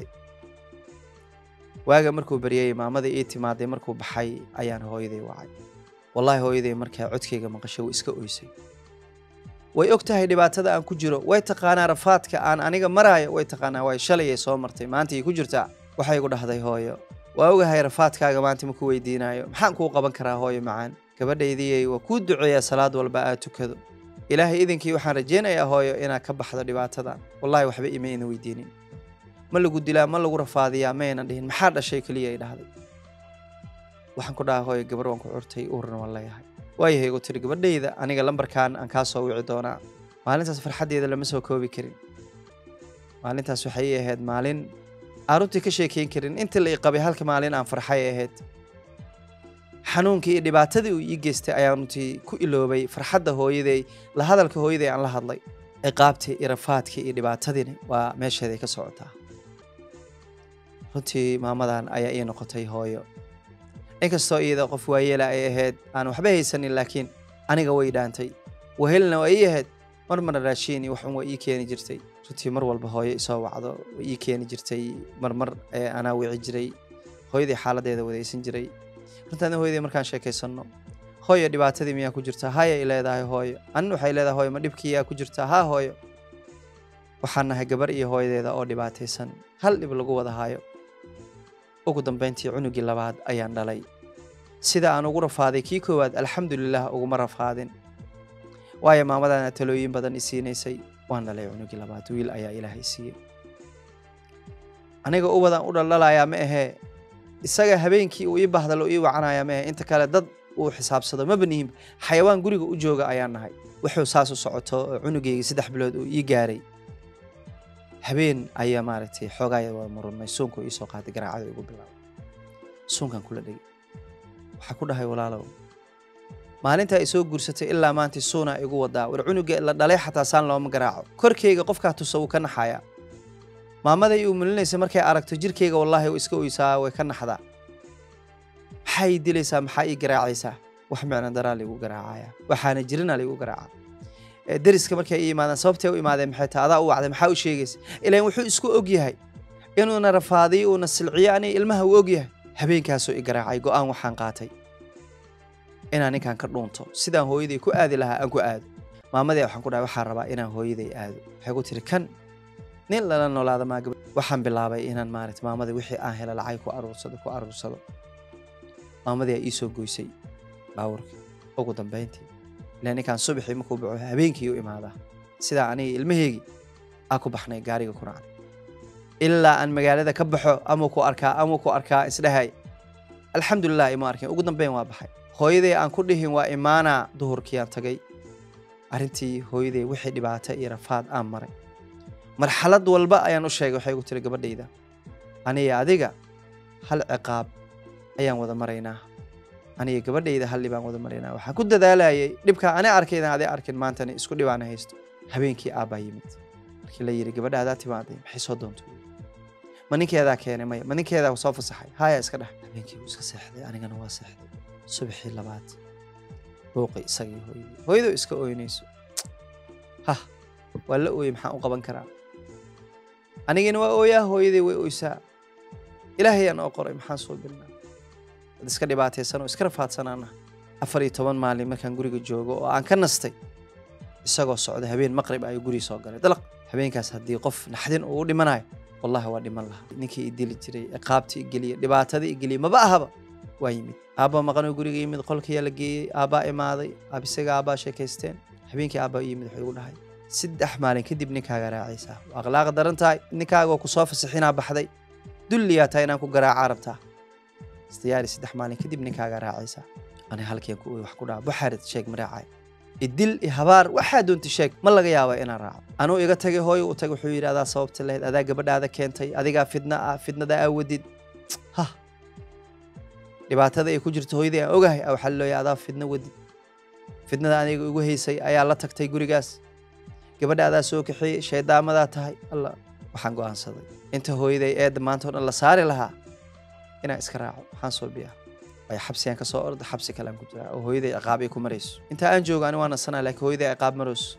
[SPEAKER 1] waaga markuu beryayey maamadii ii timaaday markuu baxay ayaan hooyaday wacay wallaahi hooyaday markaa codkayga maqashay way iska oysay way og tahay dhibaatada aan ku jiro way taqaanaa rafaadka aan aniga maraayo way taqaanaa way shalayay soo martay maanta ay ku jirtaa waxay igu dhahday hooyo waa ogahay rafaadkaaga maanta ma ku weydiinayo maxaan kuu qaban karaa hooyo macaan gabadhaydiyey waa kuu duceeyaa salaad walba aad tukado ilaahay idinkii waxaan rajaynayaa hooyo inaad ka baxdo dhibaatadan wallahi waxba ima ina weydiinin ma lagu dilaa ma lagu rafaadiyaa ma aynan dhihin maxaa dhashay keliya ay dhahday waxaan ku dhaha hooyo gabar waan ku curtay uurna waan leeyahay waayahay igu tiri gabadhayda aniga lambarkan aan kaa soo wici doonaa maalintaas farxaddeeda lama soo koobi karin maalintaas waxay ii ahayd maalin aan runtii ka sheekeyn karin intii la ii qabay halka maalin aan farxay ahayd xanuunkii iyo dhibaatadii uu ii geystay ayaan runtii ku iloobay farxadda hooyaday la hadalka hooyaday aan la hadlay ciqaabtii iyo rafaadkii iyo dhibaatadiina waa meesheeday ka socotaa runtii maamadan ayaa ii noqotay hooyo inkastoo iyada qof waayeela ay ahayd aan waxba haysanin laakiin aniga way dhaantay wahelna waa ii ahayd mar marna raashiin iyo waxun waa ii keeni jirtay runtii mar walba hooyo isoo wacdo way ii keeni jirtay marmar ee anaa wici jiray hooyadii xaaladeeda wadaysan jiray runtaana hooyadii markaan sheekaysanno hooyo dhibaatadii miyaa ku jirtaa haya ay leedahay hooyo anin waxay leedahay hooyo ma dhibkiiyaa ku jirtaa haa hooyo waxaan nahay gabar iyo hooyadeeda oo dhibaataysan hal dhib lagu wada haayo ugu dambayntii cunugii labaad ayaan dhalay sida aan ugu rafaaday kii koowaad alxamdulilah uguma rafaadin waayo maamadana talooyin badan i siinaysay waan dhalay cunugii labaad wiil ayaa ilaahay siiyey aniga ubadaan u dhaldhalayaa ma ahee isaga habeenkii uu ii bahdalo ii wacanayaa ma ahe inta kale dad uu xisaabsado maba nihin xayawaan guriga u jooga ayaan nahay wuxuu saas u socoto oo cunugeygii saddex bilood uu ii gaaray habeen ayaa maaragtay xoogaaya waa murunay suunku iisoo qaaday garaacada igu bilaabay suunkan kula dhegay waxaa ku dhahay walaalow maalintaa isoo guursatay ilaa maanta suunaa igu wadaa war cunuga la dhalay xataa saan looma garaaco korkeyga qofkaa tusa wuu ka naxayaa maamaday uu mulinaysa markay aragto jirkeyga wallaahi iska oysaa way ka naxdaa maxaa ii dilaysaa maxaa ii garaacaysaa wax micno daraa laigu garaacaya waxaana jirina laigu garaaca Ee, deriska markay ii imaadaan sababtay u imaadeen maxay tahay adaa u wacday maxaa u sheegaysa ilaan wuxuu isku og yahay inuuna rafaadiyo uuna silciyo aniga ilmaha uu og yahay habeenkaasuu i garaacay go'aan waxaan qaatay inaan ninkan ka dhuunto sidaan hooyaday ku aadi lahaa aan ku aado maamadii waxaan ku dhahay waxaan rabaa inaan hooyaday aado waxay ku tiri kan nin lala noolaada maa gabadh waxaan bilaabay inaan maarata maamadii wixii aan hela lacag ku aruursado ku aruursado maamadii aa ii soo goysay baawarka ugu dambayntii ilaa ninkaan subaxii markuu baxo habeenkii u imaadaa sidaa aniga ilmaheygii aa ku baxnay gaariga ku raacnay ilaa aan magaalada ka baxo ama ku arkaa ama ku arkaa isdhahay alxamdulilah ima arkin ugu dambeyn waa baxay hooyaday aan ku dhihin waa imaanaa duhurkii aan tagay arrintii hooyaday wixii dhibaato iyo rafaad aan maray marxalad walba ayaan u sheegay waxay igu tiri gabadhayda aniga adiga hal ciqaab ayaan wada maraynaa aniga gabadhayda hal dhibaan wada maraynaa waxaan ku dadaalayay dhibkaa ani arkaydan adee arkin maantani isku dhibaana haysto habeenkii aabbaa yimid markii la yidhi gabadha adaa timaaday maxay soo doontay ma ninkeedaa keenay maya ma ninkeedaa soo fasaxay haya iska dheh habeenkii wuu iska seexday anigana waa seexday subaxii labaad buuqi isagii hooyadii hooyadoo iska ooynayso hah waa la ooyey maxaan u qaban karaa anigina waa ooyaa hooyadii way oysaa ilaahay aan oo qoray maxaan soo bilnaa dad iska dhibaataysan oo iska rafaadsanaana afar iyo toban maalin markaan guriga joogo oo aan ka nastay isagoo socda habeen maqrib ayuu guri soo galay dalaq habeenkaas haddii qof naxdin uu u dhimanayo wallahi waa dhiman lahaa ninkii i dili jiray ciqaabtii igeliya dhibaatadii igeliya maba ahaba waa yimid aabba maqanoo guriga yimid qolkiyaa la geeyey aabbaa imaaday aabisaga aabbaa sheekaysteen habeenkii aabbaa u yimid wuxuu igu dhahay saddex maalin kadib ninkaaga raacaysaa waa akhlaaq daran tahay ninkaaga oo kusoo fasixinaa baxday dulliyaa tahay inaan ku garaacaa rabtaa istiyaari saddex maalin kadib ninkaaga raacaysaa ani halkiian ku wax ku dhaha buxaarid sheeg maraacay idil i habaar waxaa doonta sheeg ma laga yaaba inaan raaco anuu iga tagay hooyo u tagay wuxuu yidhi adaa sababta lahayd adaa gabadhaada keentay adigaa fidna ah fidnada aa wadid hah dhibaatada ay ku jirto hooyadii aan ogahay a waxaa looya adaa fidna wadid fidnada aniga igu haysay ayaa la tagtay gurigaas gabadha adaa soo kaxeeyey shaydaamadaa tahay alla waxaan go'aansaday inta hooyaday eedda maanta o dhan la saari lahaa inaan iska raaco waxaan soo biyaa ay xabsigaan ka soo orda xabsi kalean ku jiraa oo hooyaday ciqaab ay ku marayso inta aan joogo ani waa nasanaa laakiin hooyaday ciqaab marayso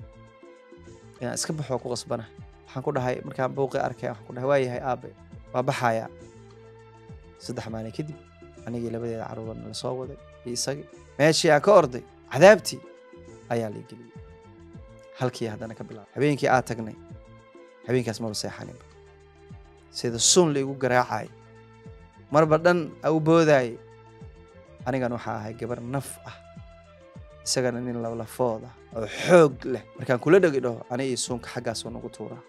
[SPEAKER 1] inaan iska baxo waa ku qasbana waxaan ku dhahay markaan buuqii arkay waxaan ku dhahay waa yahay aabe waa baxayaa saddex maalin kadib anigii labadeeda carruurna la soo waday iyo isagii meeshii aan ka orday cadaabtii ayaa la geliyey halkii haddana ka bilaabay habeenkii aad tagnay habeenkaas maba seexaninba sida sun laigu garaacay marba dhan u boodaayay anigan waxaa ahay gabar naf ah isagana nin lablafoood ah oo xoog leh markaan kula dhegi dhaho ani iyo suunka xaggaasoo nagu tuuraa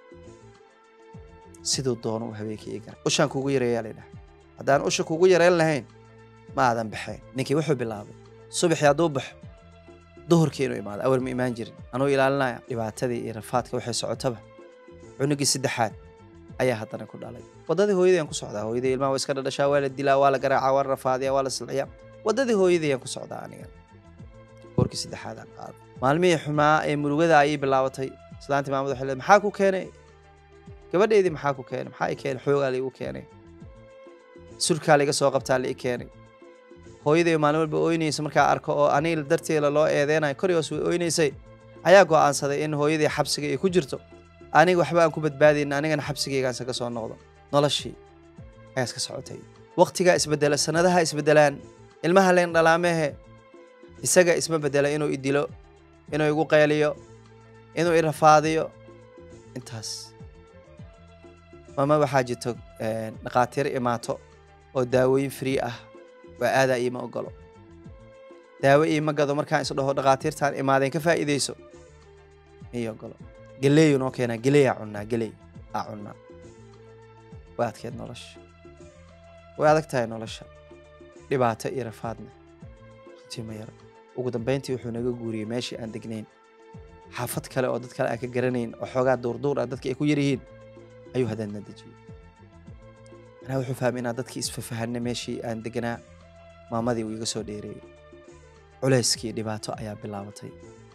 [SPEAKER 1] siduu doono u habeenkii ii garay ushaan kuugu yareeyaa la dhaha haddaan usha kuugu yareyn lahayn ma aadan baxeen ninkii wuxuu bilaabay subaxii hadduu baxo duhurkii inuu imaado awal ma imaan jirin anuu ilaalinaya dhibaatadii iyo rafaadka waxay socotaba cunugii saddexaad ayaa haddana ku dhalay waddadii hooyadii aan ku socdaa hooyadii ilmaha waa iska dhadhashaa waa la dilaa waa la garaacaa waa la rafaadiyaa waa la silciyaa waddadii hooyadii aan ku socdaa aniga boorkii saddexaad aan qaaday maalmihii xumaa ee murugada ayay bilaabatay islaantii maamad waxay leedahay maxaa ku keenay gabadheydii maxaa ku keenay maxaa i keenay xoogaa laigu keenay surkaa laiga soo qabtaa lai keenay hooyaday maalin walba ooynaysa markaa arko oo aniga darteeda loo eedeynayo korigoos way ooynaysay ayaa go'aansaday in hooyadii xabsiga ay ku jirto aniga waxba aan ku badbaadaynin anigana xabsigaygaan isaga soo noqdo noloshii ayaa iska socotay waqtigaa isbedela sanadaha isbedelaan ilmaha leen dhalaamehe isaga isma bedela inuu i dilo inuu igu qayliyo inuu i rafaadiyo intaas mama waxaa jirto dhakhaatiir imaato oo daawooyin free ah waa aadaa iima ogolo daawo iima gado markaan is dhaho dhakhaatiirtaan imaadeen ka faa'iidayso ii ogolo galeeyu noo keenaa galeeyaa cunnaa galeey aa cunnaa way adkeed nolosha way adag tahay nolosha dhibaato iyo rafaadna runtii ma yaro ugu dambayntii wuxuu naga guuriyey meeshii aan degnayn xaafad kale oo dad kale aan ka garanayn oo xoogaa duurduur ah dadka ay ku yar yihiin ayuu haddana dejiyey manaa wuxuu fahmay inaan dadkii isfafahanna meeshii aan deganaa maamadii uu iga soo dheereeyey culayskii dhibaato ayaa bilaabatay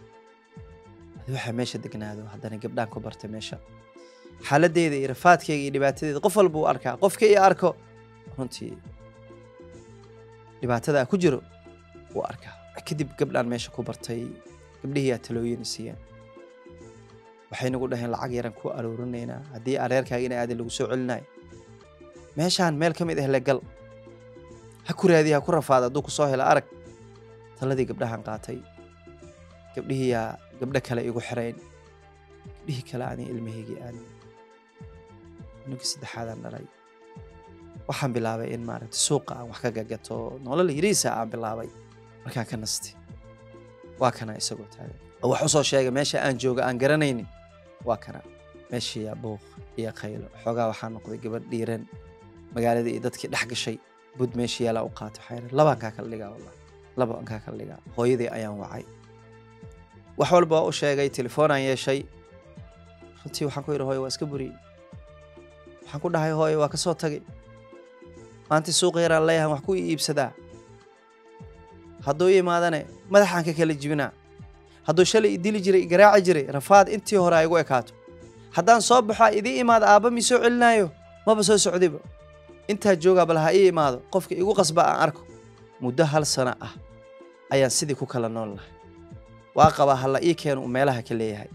[SPEAKER 1] waxaa meesha degnaado haddana gabdhaan ku bartay meesha xaaladeyda iyo rafaadkeyga iyo dhibaatadeeda qof walba uu arkaa qofka i arko runtii dhibaatada a ku jiro wuu arkaa kadib gabdhaan meesha ku bartay gabdhihiiyaa talooyin siiyeen waxay nagu dhaheen lacag yaran ku aruurinaynaa haddii areerkaaga ina aadi lagu soo celinayo meeshaan meel ka mid ah le gal ha ku raadiya ha ku rafaada hadduu ku soo hela arag taladii gabdhahan qaatay gabdhihiiyaa gabdho kale igu xirayn gabdhihii kale ani ilmahaygii aadna ninka saddexaadaan dhalay waxaan bilaabay in maaragta suuqa aan wax ka gagato nolol yariisa aan bilaabay markaan ka nastay waa kana isagoo taagan oo wax usoo sheegay meesha aan jooga aan garanaynin waa kana meeshiiyaa buuq iyo khaylo xoogaa waxaa noqday gabadh dhiiran magaaladii iyo dadkii dhex gashay bud meeshii yaalaa u qaatay waxaa yidhi labaan kaa kala dhigaa wallah laba aan kaa kala dhigaa hooyadii ayaan wacay wax walba waa u sheegay telefoonaan yeeshay runtii waxaan ku yidhi hooyo waa iska buriyey waxaan ku dhahay hooyo waa ka soo tagay maanta suuqa yaraan leeyahan wax ku iibsadaa hadduu i imaadane madaxaan ka kala jibinaa hadduu shalay i dili jiray i garaaci jiray rafaad intii hore ay igu ekaato haddaan soo baxo idii imaado aabba mi soo celinaayo maba soo socdiba intaa joogaa bal ha ii imaado qofka igu qasba aan arko muddo hal sano ah ayaan sidii ku kala nool lahay waa qabaa halla ii keeno uu meelaha ka leeyahay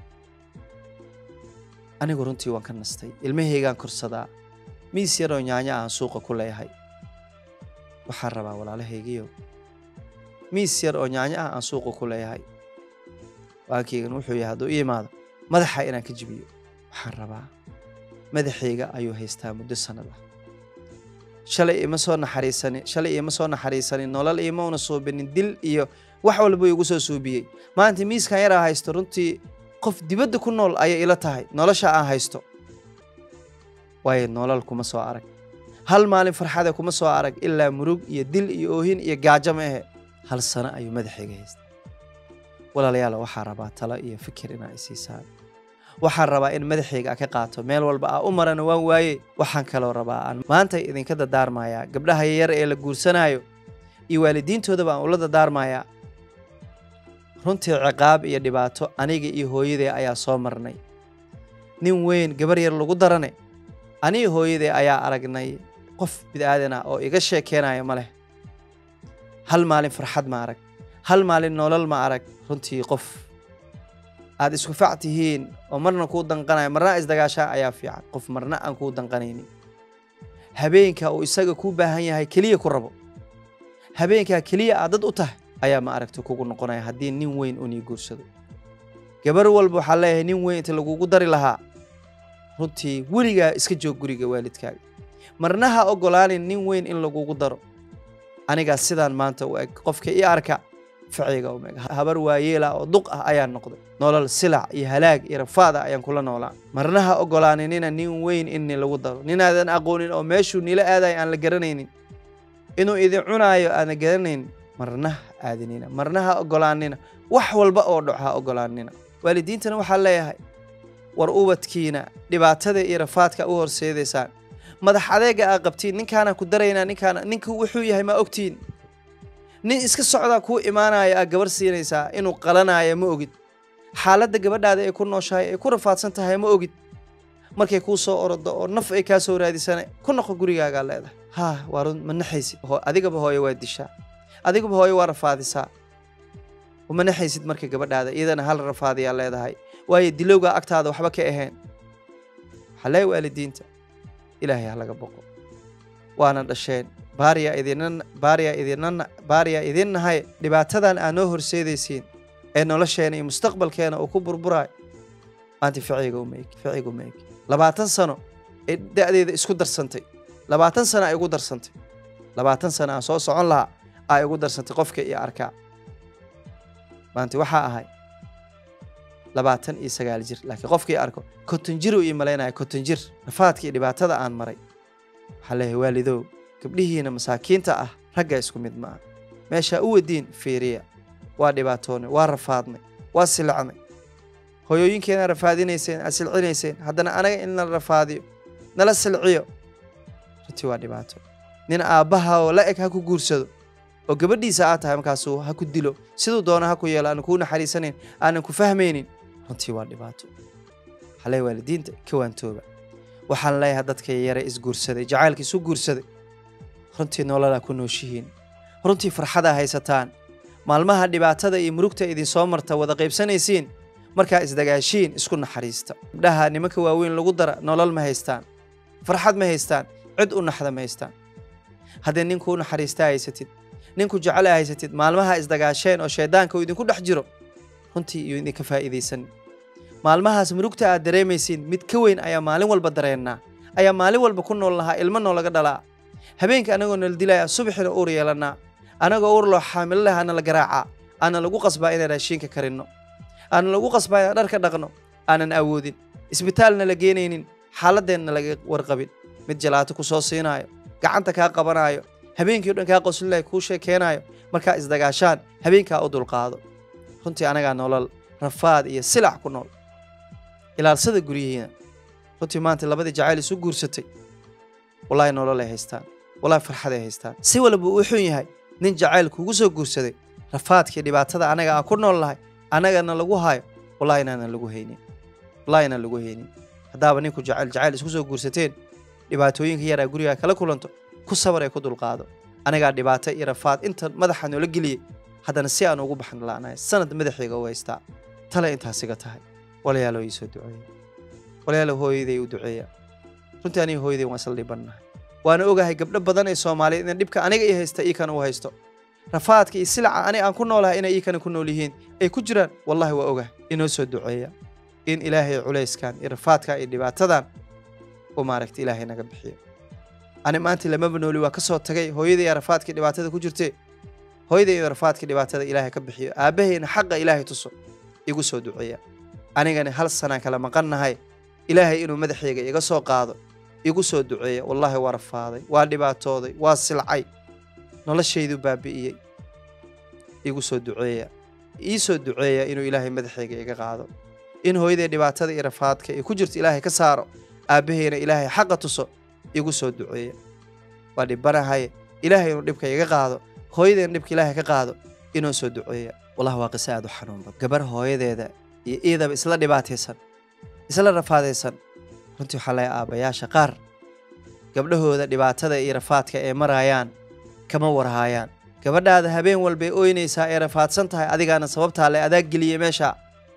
[SPEAKER 1] anigu runtii waan ka nastay ilmahaygaan korsadaa miis yaroo nyaanya aan suuqa ku leeyahay waxaan rabaa walaalahaygiyo miis yar oo nyaanya ah aan suuqa ku leeyahay waankeygan wuxuu yahay hadduu ii imaado madaxa inaan ka jibiyo waxaan rabaa madaxayga ayuu haystaa muddo sannad ah shalay ima soo naxariisanin shalay ima soo naxariisanin nolol ima una suubinin dil iyo wax walba igu soo suubiyey maanta miiskan yaraa haysto runtii qof dibadda ku nool ayay ila tahay nolosha aan haysto waayo nolol kuma soo arag hal maalin farxada kuma soo arag ilaa murug iyo dil iyo oohin iyo gaajo ma ahe hal sano ayuu madaxayga haysta walaalayaal waxaa rabaa talo iyo fikir inaa isiisaan waxaan rabaa in madaxayga ka qaato meel walba aa u marana waan waaye waxaan kaloo rabaa aan maanta idinka dadaarmayaa gabdhaha yar ee la guursanaayo iyo waalidiintoodaba aan ula dadaarmayaa runtii ciqaab iyo dhibaato aniga iyo hooyadee ayaa soo marnay nin weyn gabar yar lagu darane aniga hooyadee ayaa aragnay qof bid'aadan ah oo iga sheekeenaya ma leh hal maalin farxad ma arag hal maalin nolol ma arag runtii qof aad isku fac tihiin oo marna kuu danqanaya marna isdagaashaa ayaa fiican qof marna aan kuu danqanaynin habeenka uu isaga kuu baahan yahay keliya ku rabo habeenkaa keliya aad dad u tahay ayaa ma aragta kugu noqonaya haddii nin weyn unii guursado gabar walba waxaa leeyahay nin weyn inta lagugu dari lahaa runtii weligaa iska joog guriga waalidkaaga marna ha ogolaanin nin weyn in lagugu daro anigaa sidaan maanta u eg qofka ii arka ficayga um eg habar waayeela oo duq ah ayaan noqday nolol silac iyo halaag iyo rafaada ayaan kula noolaa marna ha ogolaaninina nin weyn inni lagu daro ninaadan aqoonin oo meeshuu nila aadayo aan la garanaynin inuu idin cunaayo aana garanaynin marna ha aadinina marna ha ogolaanina wax walba oo dhaco ha ogolaanina waalidiintana waxaa leeyahay war ubadkiina dhibaatada iyo rafaadka u horseedaysaan madax adeega aa qabtiin ninkaana ku daraynaa ninkaana ninka wuxuu yahay ma ogtiin nin iska socdaa kuu imaanaya aa gabar siinaysaa inuu qalanaayo ma ogid xaaladda gabadhaada ay ku nooshahay ay ku rafaadsan tahay ma ogid markay kuu soo orodo oo naf ay kaa soo raadisana ku noqo gurigaagaa leedahay haa waa run ma naxaysid adigaba hooyo waa dishaa adigaba hooyo waa rafaadisaa ma naxaysid marka gabadhaada iyadana hal rafaadiyaa leedahay waayo dilowgaa agtaada waxba ka ahayn waxaa leeya waalidiinta ilaahay ha laga boqo waana dhasheen baariyaa idinna baariyaa idinna baariyaa idin nahay dhibaatadan aad noo horseedaysiin ee nolosheena iyo mustaqbalkeena uu ku burburaayo maanta ficiga uma eg ficiga uma eg labaatan sano ee da'deeda isku darsantay labaatan sano ay igu darsantay labaatan sano aan soo socon lahaa aa igu darsantay qofka iyo arkaa maanta waxaa ahay labaatan iyo sagaal jir laakiin qofkii arko konton jir uu ii malaynaya konton jir rafaadka iyo dhibaatada aan maray waxaa leeyahay waalidow gabdhihiina masaakiinta ah ragga isku mid maaha meeshaa u wadiin fiiriya waa dhibaatoonay waa rafaadnay waa silacnay hoyooyinkeena rafaadinayseen aad silcinayseen haddana anaga in nala rafaadiyo nala silciyo runtii waa dhibaato nin aabbaha oo la eg ha ku guursado oo gabadhiisa aad tahay markaasuu ha ku dilo siduu doona ha ku yeelo aanan kuu naxariisanayn aanan ku fahmaynin runtii waa dhibaato waxaa leeyahay waalidiinta ka waantooba waxaan leeyahay dadka yare isguursaday jacaylka isu guursaday runtii nololaa ku nooshihiin runtii farxadaa haysataan maalmaha dhibaatada iyo murugta idinsoo marta wada qaybsanaysiin markaa isdagaashiin isku naxariista gabdhaha nimanka waaweyn lagu dara nolol ma haystaan farxad ma haystaan cid u naxda ma haystaan haddii ninku u naxariistaa haysatid ninku jecela haysatid maalmaha isdagaasheen oo shayddaanka uu idinku dhex jiro runtii iyo idinka faa'iidaysan maalmahaas murugta aad dareemaysiin mid ka weyn ayaa maalin walba dareennaa ayaa maalin walba ku nool lahaa ilmo noolaga dhalaa habeenka anagoo nala dilaya subaxina uur yeelannaa anagoo uur loo xaamilo leh ana la garaacaa aana lagu qasbaa inaan raashiinka karinno aana lagu qasbaa inaan dharka dhaqno aanan awoodin isbitaalna la geenaynin xaaladeenna laga warqabin mid jalaato ku soo siinaayo gacanta kaa qabanaayo habeenkii o dhan kaa qoslilay kuu sheekeenaayo markaa isdagaashaan habeenkaa u dulqaado runtii anagaa nolol rafaad iyo silac ku nool ilaalsada guryihiina runtii maanta labadii jacayl isu guursatay wallaahi nolol ay haystaan wallaahi farxad ay haystaan si walba uu xun yahay nin jacayl kugu soo guursaday rafaadkii dhibaatada anaga aan ku nool lahay anagana lagu hayo wallahi inaanan lagu haynin wallahi inaan lagu haynin haddaaba ninku jacayl jacayl isku soo guursateen dhibaatooyinka yaraa gurigaa kala kulanto ku sabar ee ku dulqaado anagaa dhibaato iyo rafaad inta madaxa noola geliyey haddana si aan ugu baxan la'nahay sanad madaxayga u haystaa tale intaasiga tahay walayaalow ii soo duceeya walayaalow hooyaday u duceeya runtii aniga hooyaday waan isla dhibannahay waana ogahay gabdho badan ee soomaaliyeed in dhibka aniga ii haysta ii kana u haysto rafaadka iyo silaca aniga aan ku noolahay inay ii kana ku nool yihiin ay ku jiraan wallahi waa ogahay inoo soo duceeya in ilaahay culayskan iyo rafaadkan iyo dhibaatadan uu maaragta ilaahay naga bixiyo ani maanta lamaba nooli waa ka soo tagay hooyaday rafaadkii dhibaatada ku jirtee hooyaday iyo rafaadkii dhibaatada ilaahay ka bixiyo aabbahayna xaqa ilaahay tuso igu soo duceeya anigana hal sanaan kala maqannahay ilaahay inuu madaxayga iga soo qaado igu soo duceeya wallaahi waa rafaaday waa dhibaatooday waa silcay noloshaydu baabi'iyey igu soo duceeya ii soo duceeya inuu ilaahay madaxayga iga qaado in hooyaday dhibaatada iyo rafaadka ay ku jirto ilaahay ka saaro aabbahayna ilaahay xaqa tuso igu soo duceeya waa dhibanahay ilaahay inuu dhibka iga qaado hooyadayna dhibka ilaahay ka qaado inuu soo duceeya wallahi waa qiso aad u xanuun badan gabar hooyadeeda iyo iidaba isla dhibaataysan isla rafaadaysan runtii waxaa laga aabbayaasha qaar gabdhahooda dhibaatada iyo rafaadka ay marayaan kama warhaayaan gabadhaada habeen walbay ooynaysaa ee rafaadsan tahay adigaana sababtaa le adaa geliyey meesha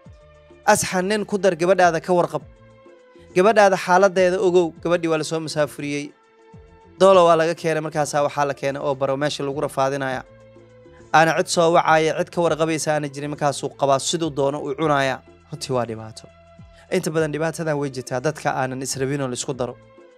[SPEAKER 1] asxan nin ku dar gabadhaada ka warqab gabadhaada xaaladeeda ogow gabadhii waa lasoo masaafuriyey doolo waa laga keenay markaasaa waxaa la keenay oo baro meesha lagu rafaadinaya aana cid soo wacaya cid ka warqabaysa aana jirin markaasuu qabaa siduu doono uu cunaya runtii waa dhibaato inta badan dhibaatadan way jirtaa dadka aanan israbinoo laisku daro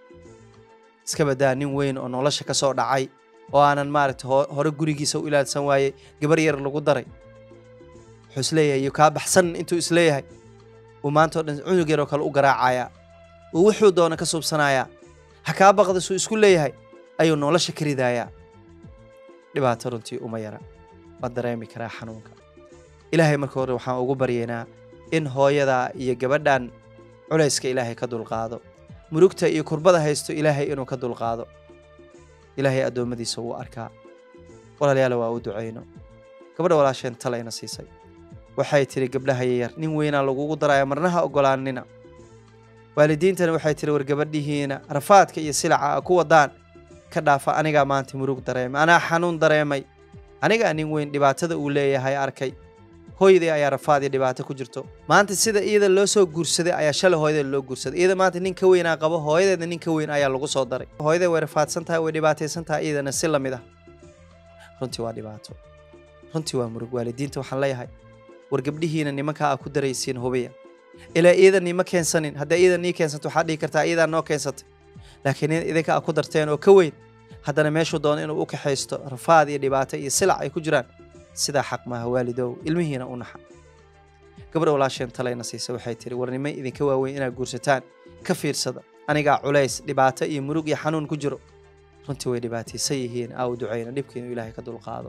[SPEAKER 1] iska badaa nin weyn oo nolosha ka soo dhacay oo aanan maaragta hore gurigiisa u ilaalsan waayey gabar yar lagu daray wuxuu isleeyahay iyo kaa baxsan intuu isleeyahay uu maanta o dhan cunug yaroo kale u garaacaya uu wuxuu doono ka suubsanayaa ha kaa baqda suu isku leeyahay ayuu nolosha ka ridayaa dhibaato runtii uma yara waad dareemi karaa xanuunka ilaahay marka hore waxaan ugu baryaynaa in hooyada iyo gabadhan culayska ilaahay ka dulqaado murugta iyo kurbada haysto ilaahay inuu ka dulqaado ilaahay addoommadiisa wuu arkaa walaalayaala waa u ducayno gabadha walaasheen talayna siisay waxay tidhi gabdhaha yayar nin weynaa lagugu daraya marnaha oggolaanina waalidiintana waxay tidhi war gabadhihiina rafaadka iyo silaca a ku wadaan ka dhaafa anigaa maanta murug dareemay anaa xanuun dareemay anigaa nin weyn dhibaatada uu leeyahay arkay hooyadii ayaa rafaad iyo dhibaato ku jirto maanta sida iyada loo soo guursaday ayaa shalay hooyadeed loo guursaday iyada maanta nin ka weynaa qabo hooyadeedna nin ka weyn ayaa lagu soo daray hooyadee way rafaadsan tahay way dhibaataysan tahay iyadana si lamid ah runtii waa dhibaato runtii waa murug waalidiinta waxaan leeyahay war gabdhihiina nimankaa a ku daraysiin hubiya ilaa iyada niima keensanin hadday iyada nii keensanto waxaad dhihi kartaa iyadaa noo keensatay laakiin idinka a ku darteen oo ka weyn haddana meeshuu doono inuu u kaxaysto rafaad iyo dhibaato iyo silac ay ku jiraan sidaa xaq maaha waalidow ilmihiina u naxa gabadha walaasheen talayna siisa waxay tihi war nimay idinka waaweyn inaad guursataan ka fiirsada anigaa culays dhibaato iyo murug iyo xanuun ku jiro runtii way dhibaataysan yihiin aa u ducayna dhibka inuu ilaahay ka dulqaado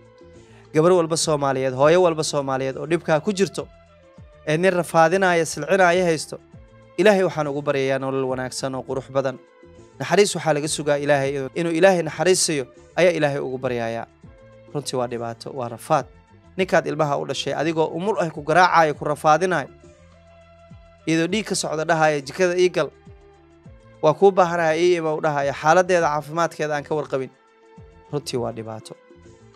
[SPEAKER 1] gabar walba soomaaliyeed hooyo walba soomaaliyeed oo dhibkaa ku jirto ee nin rafaadinaya silcinaya haysto ilaahay waxaan ugu baryayaa nolol wanaagsan oo qurux badan naxariis waxaa laga sugaa ilaahay inuu ilaahay naxariisayo ayaa ilaahay ugu baryayaa runtii waa dhibaato waa rafaad ninkaad ilmaha u dhashay adigoo umul ah ku garaacayo ku rafaadinayo iyadoo dhiig ka socda dhahaya jikada ii gal waa kuu baahanaya ii ima u dhahaya xaaladeeda caafimaadkeeda aan ka warqabin runtii waa dhibaato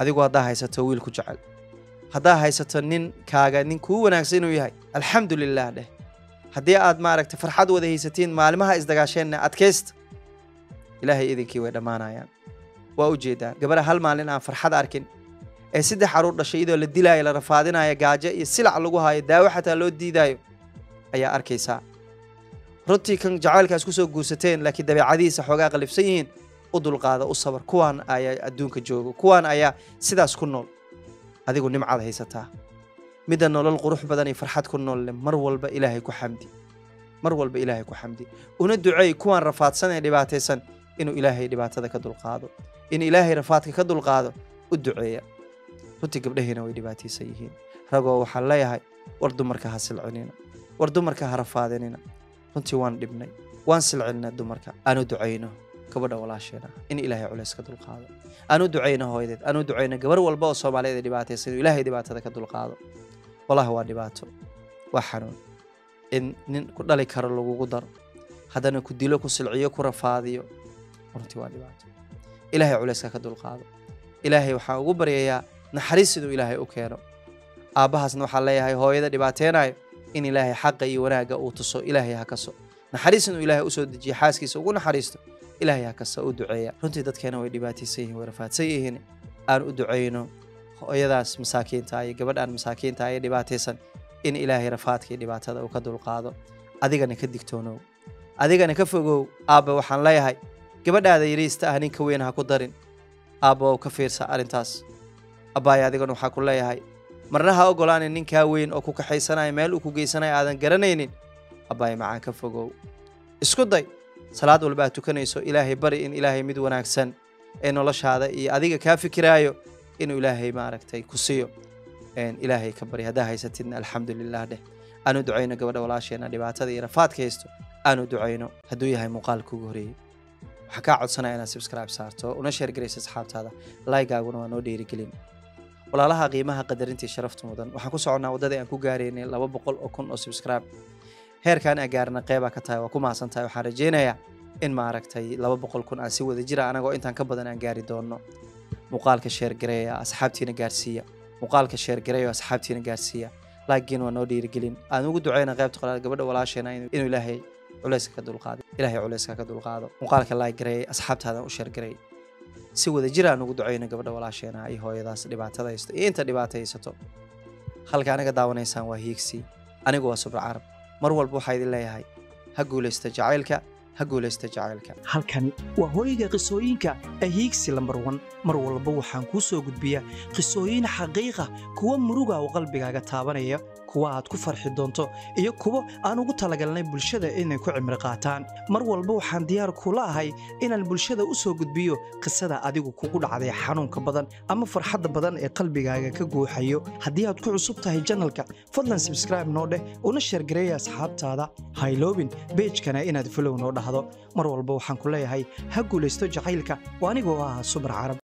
[SPEAKER 1] adigu haddaa haysato wiil ku jecel haddaa haysato nin kaaga nin kuu wanaagsan inuu yahay alxamdu lilah dheh haddii aad maaragtay farxad wada haysatiin maalimaha isdagaasheenna adkaysta ilaahay idinkii way dhammaanayaan waa u jeedaan gabadha hal maalin aan farxad arkin ee saddex caruur dhashay iyadoo la dilaayo la rafaadinayo gaajo iyo silac lagu haayo daawo xataa loo diidaayo ayaa arkaysaa runtii kan jacaylkaas kusoo guursateen laakiin dabeecadihiisa xoogaa qalifsan yihiin u dulqaada u sabar kuwaan ayaa adduunka joogo kuwaan ayaa sidaas ku nool adigu nimcaad haysataa midda nolol qurux badan iyo farxad ku noolle mar walba ilaahay ku xamdi mar walba ilaahay ku xamdi una duceey kuwaan rafaadsan ee dhibaataysan inuu ilaahay dhibaatada ka dulqaado in ilaahay rafaadka ka dulqaado u duceeya runtii gabdhahiina way dhibaataysan yihiin ragoo waxaan leeyahay war dumarka ha silcinina war dumarka ha rafaadinina runtii waan dhibnay waan silcinna dumarka aanu ducayno gabadha walaasheena in ilaahay culays ka dulqaado aanu ducayno hooyadeed aanu ducayno gabar walba oo soomaaliyeed ee dhibaataysan inuu ilaahay dhibaatada ka dulqaado walahi waa dhibaato waa xanuun in nin ku dhali karo lagugu daro haddana ku dilo ku silciyo ku rafaadiyo runtii waa dhibaato ilaahay culayska ka dulqaado ilaahay waxaan ugu baryayaa naxariis inuu ilaahay u keeno aabbahaasna waxaan leeyahay hooyada dhibaateenayo in ilaahay xaqa iyo wanaagga uu tuso ilaahay ha kaso naxariis inuu ilaahay usoo dejiyo xaaskiisa ugu naxariisto ilaahay ha kasta u duceeya runtii dadkeena way dhibaataysan yihiin way rafaadsan yihiin aan u ducayno hooyadaas masaakiinta iyo gabadhaan masaakiinta ee dhibaataysan in ilaahay rafaadka iyo dhibaatada uu ka dulqaado adigana ka digtoonow adigana ka fogow aabba waxaan leeyahay gabadhaada yariista ah ninka weyn ha ku darin aabba oo ka fiirsa arrintaas abbaaya adigana waxaa ku leeyahay marna ha ogolaanin ninkaa weyn oo ku kaxaysanaya meel uu ku geysanayo aadan garanaynin abbaaya macaan ka fogow isku day salaad walba aad tukanayso ilaahay bari in ilaahay mid wanaagsan ee noloshaada iyo adiga kaa fikiraayo inuu ilaahay maaragtay ku siiyo ilaahay ka bari haddaa haysatidna alxamdu lilah dheh aanu ducayno gabadha walaasheena dhibaatada iyo rafaadka haysto aanu ducayno hadduu yahay muuqaalka ugu horeeyey waxaa kaa codsanaya inaad subscribe saarto una sheergaraysa asxaabtaada laygaaguna waa noo dhiirigelin walaalaha qiimaha qadarintii sharafta mudan waxaan ku soconnaa waddadii aan ku gaaraynay laba boqol oo kun oo subscribe heerkaan aan gaarna qeybaa ka tahay waa ku mahadsan tahay waxaan rajaynayaa in maaragtay laba boqol kun aan si wada jira anagoo intaan ka badan aan gaari doonno muuqaalka sheergareeya asxaabtiina gaarsiiya muuqaalka sheergareeya asxaabtiina gaarsiiya laakiin waa noo dhiirigelin aan ugu ducayna qaybta qolaad gabadha walaasheena inuu ilaahay culayska ka dulqaado ilaahay culayska ka dulqaado muuqaalka laagareeyay asxaabtaadan u sheergareey si wada jir aan ugu ducayno gabadha walaasheena iyo hooyadaas dhibaatada haysto iyo inta dhibaata haysato halka anaga daawanaysaan waa hiigsi anigu waa subra carab mar walba waxaa idin leeyahay ha guulaysta jacaylka ha guulaysta jacaylka
[SPEAKER 2] halkani waa hooyga qisooyinka ahiigsi lambar wan mar walba waxaan kuu soo gudbiyaa qisooyin xaqiiqa kuwa muruga oo qalbigaaga taabanaya kuwa aad ku farxi doonto iyo kuwo aan ugu talagalnay bulshada inay ku cimri qaataan mar walba waxaan diyaar kula ahay inaan bulshada u soo gudbiyo qisada adigu kugu dhacday xanuunka badan ama farxadda badan ee qalbigaaga ka guuxayo haddii aad ku cusub tahay janalka fadlan sabskraibe noo dheh una sheergareeya asxaabtaada hayloobin beejkana inaad folow noo dhahdo mar walba waxaan ku leeyahay ha guulaysto jacaylka oo anigoo ah subar carab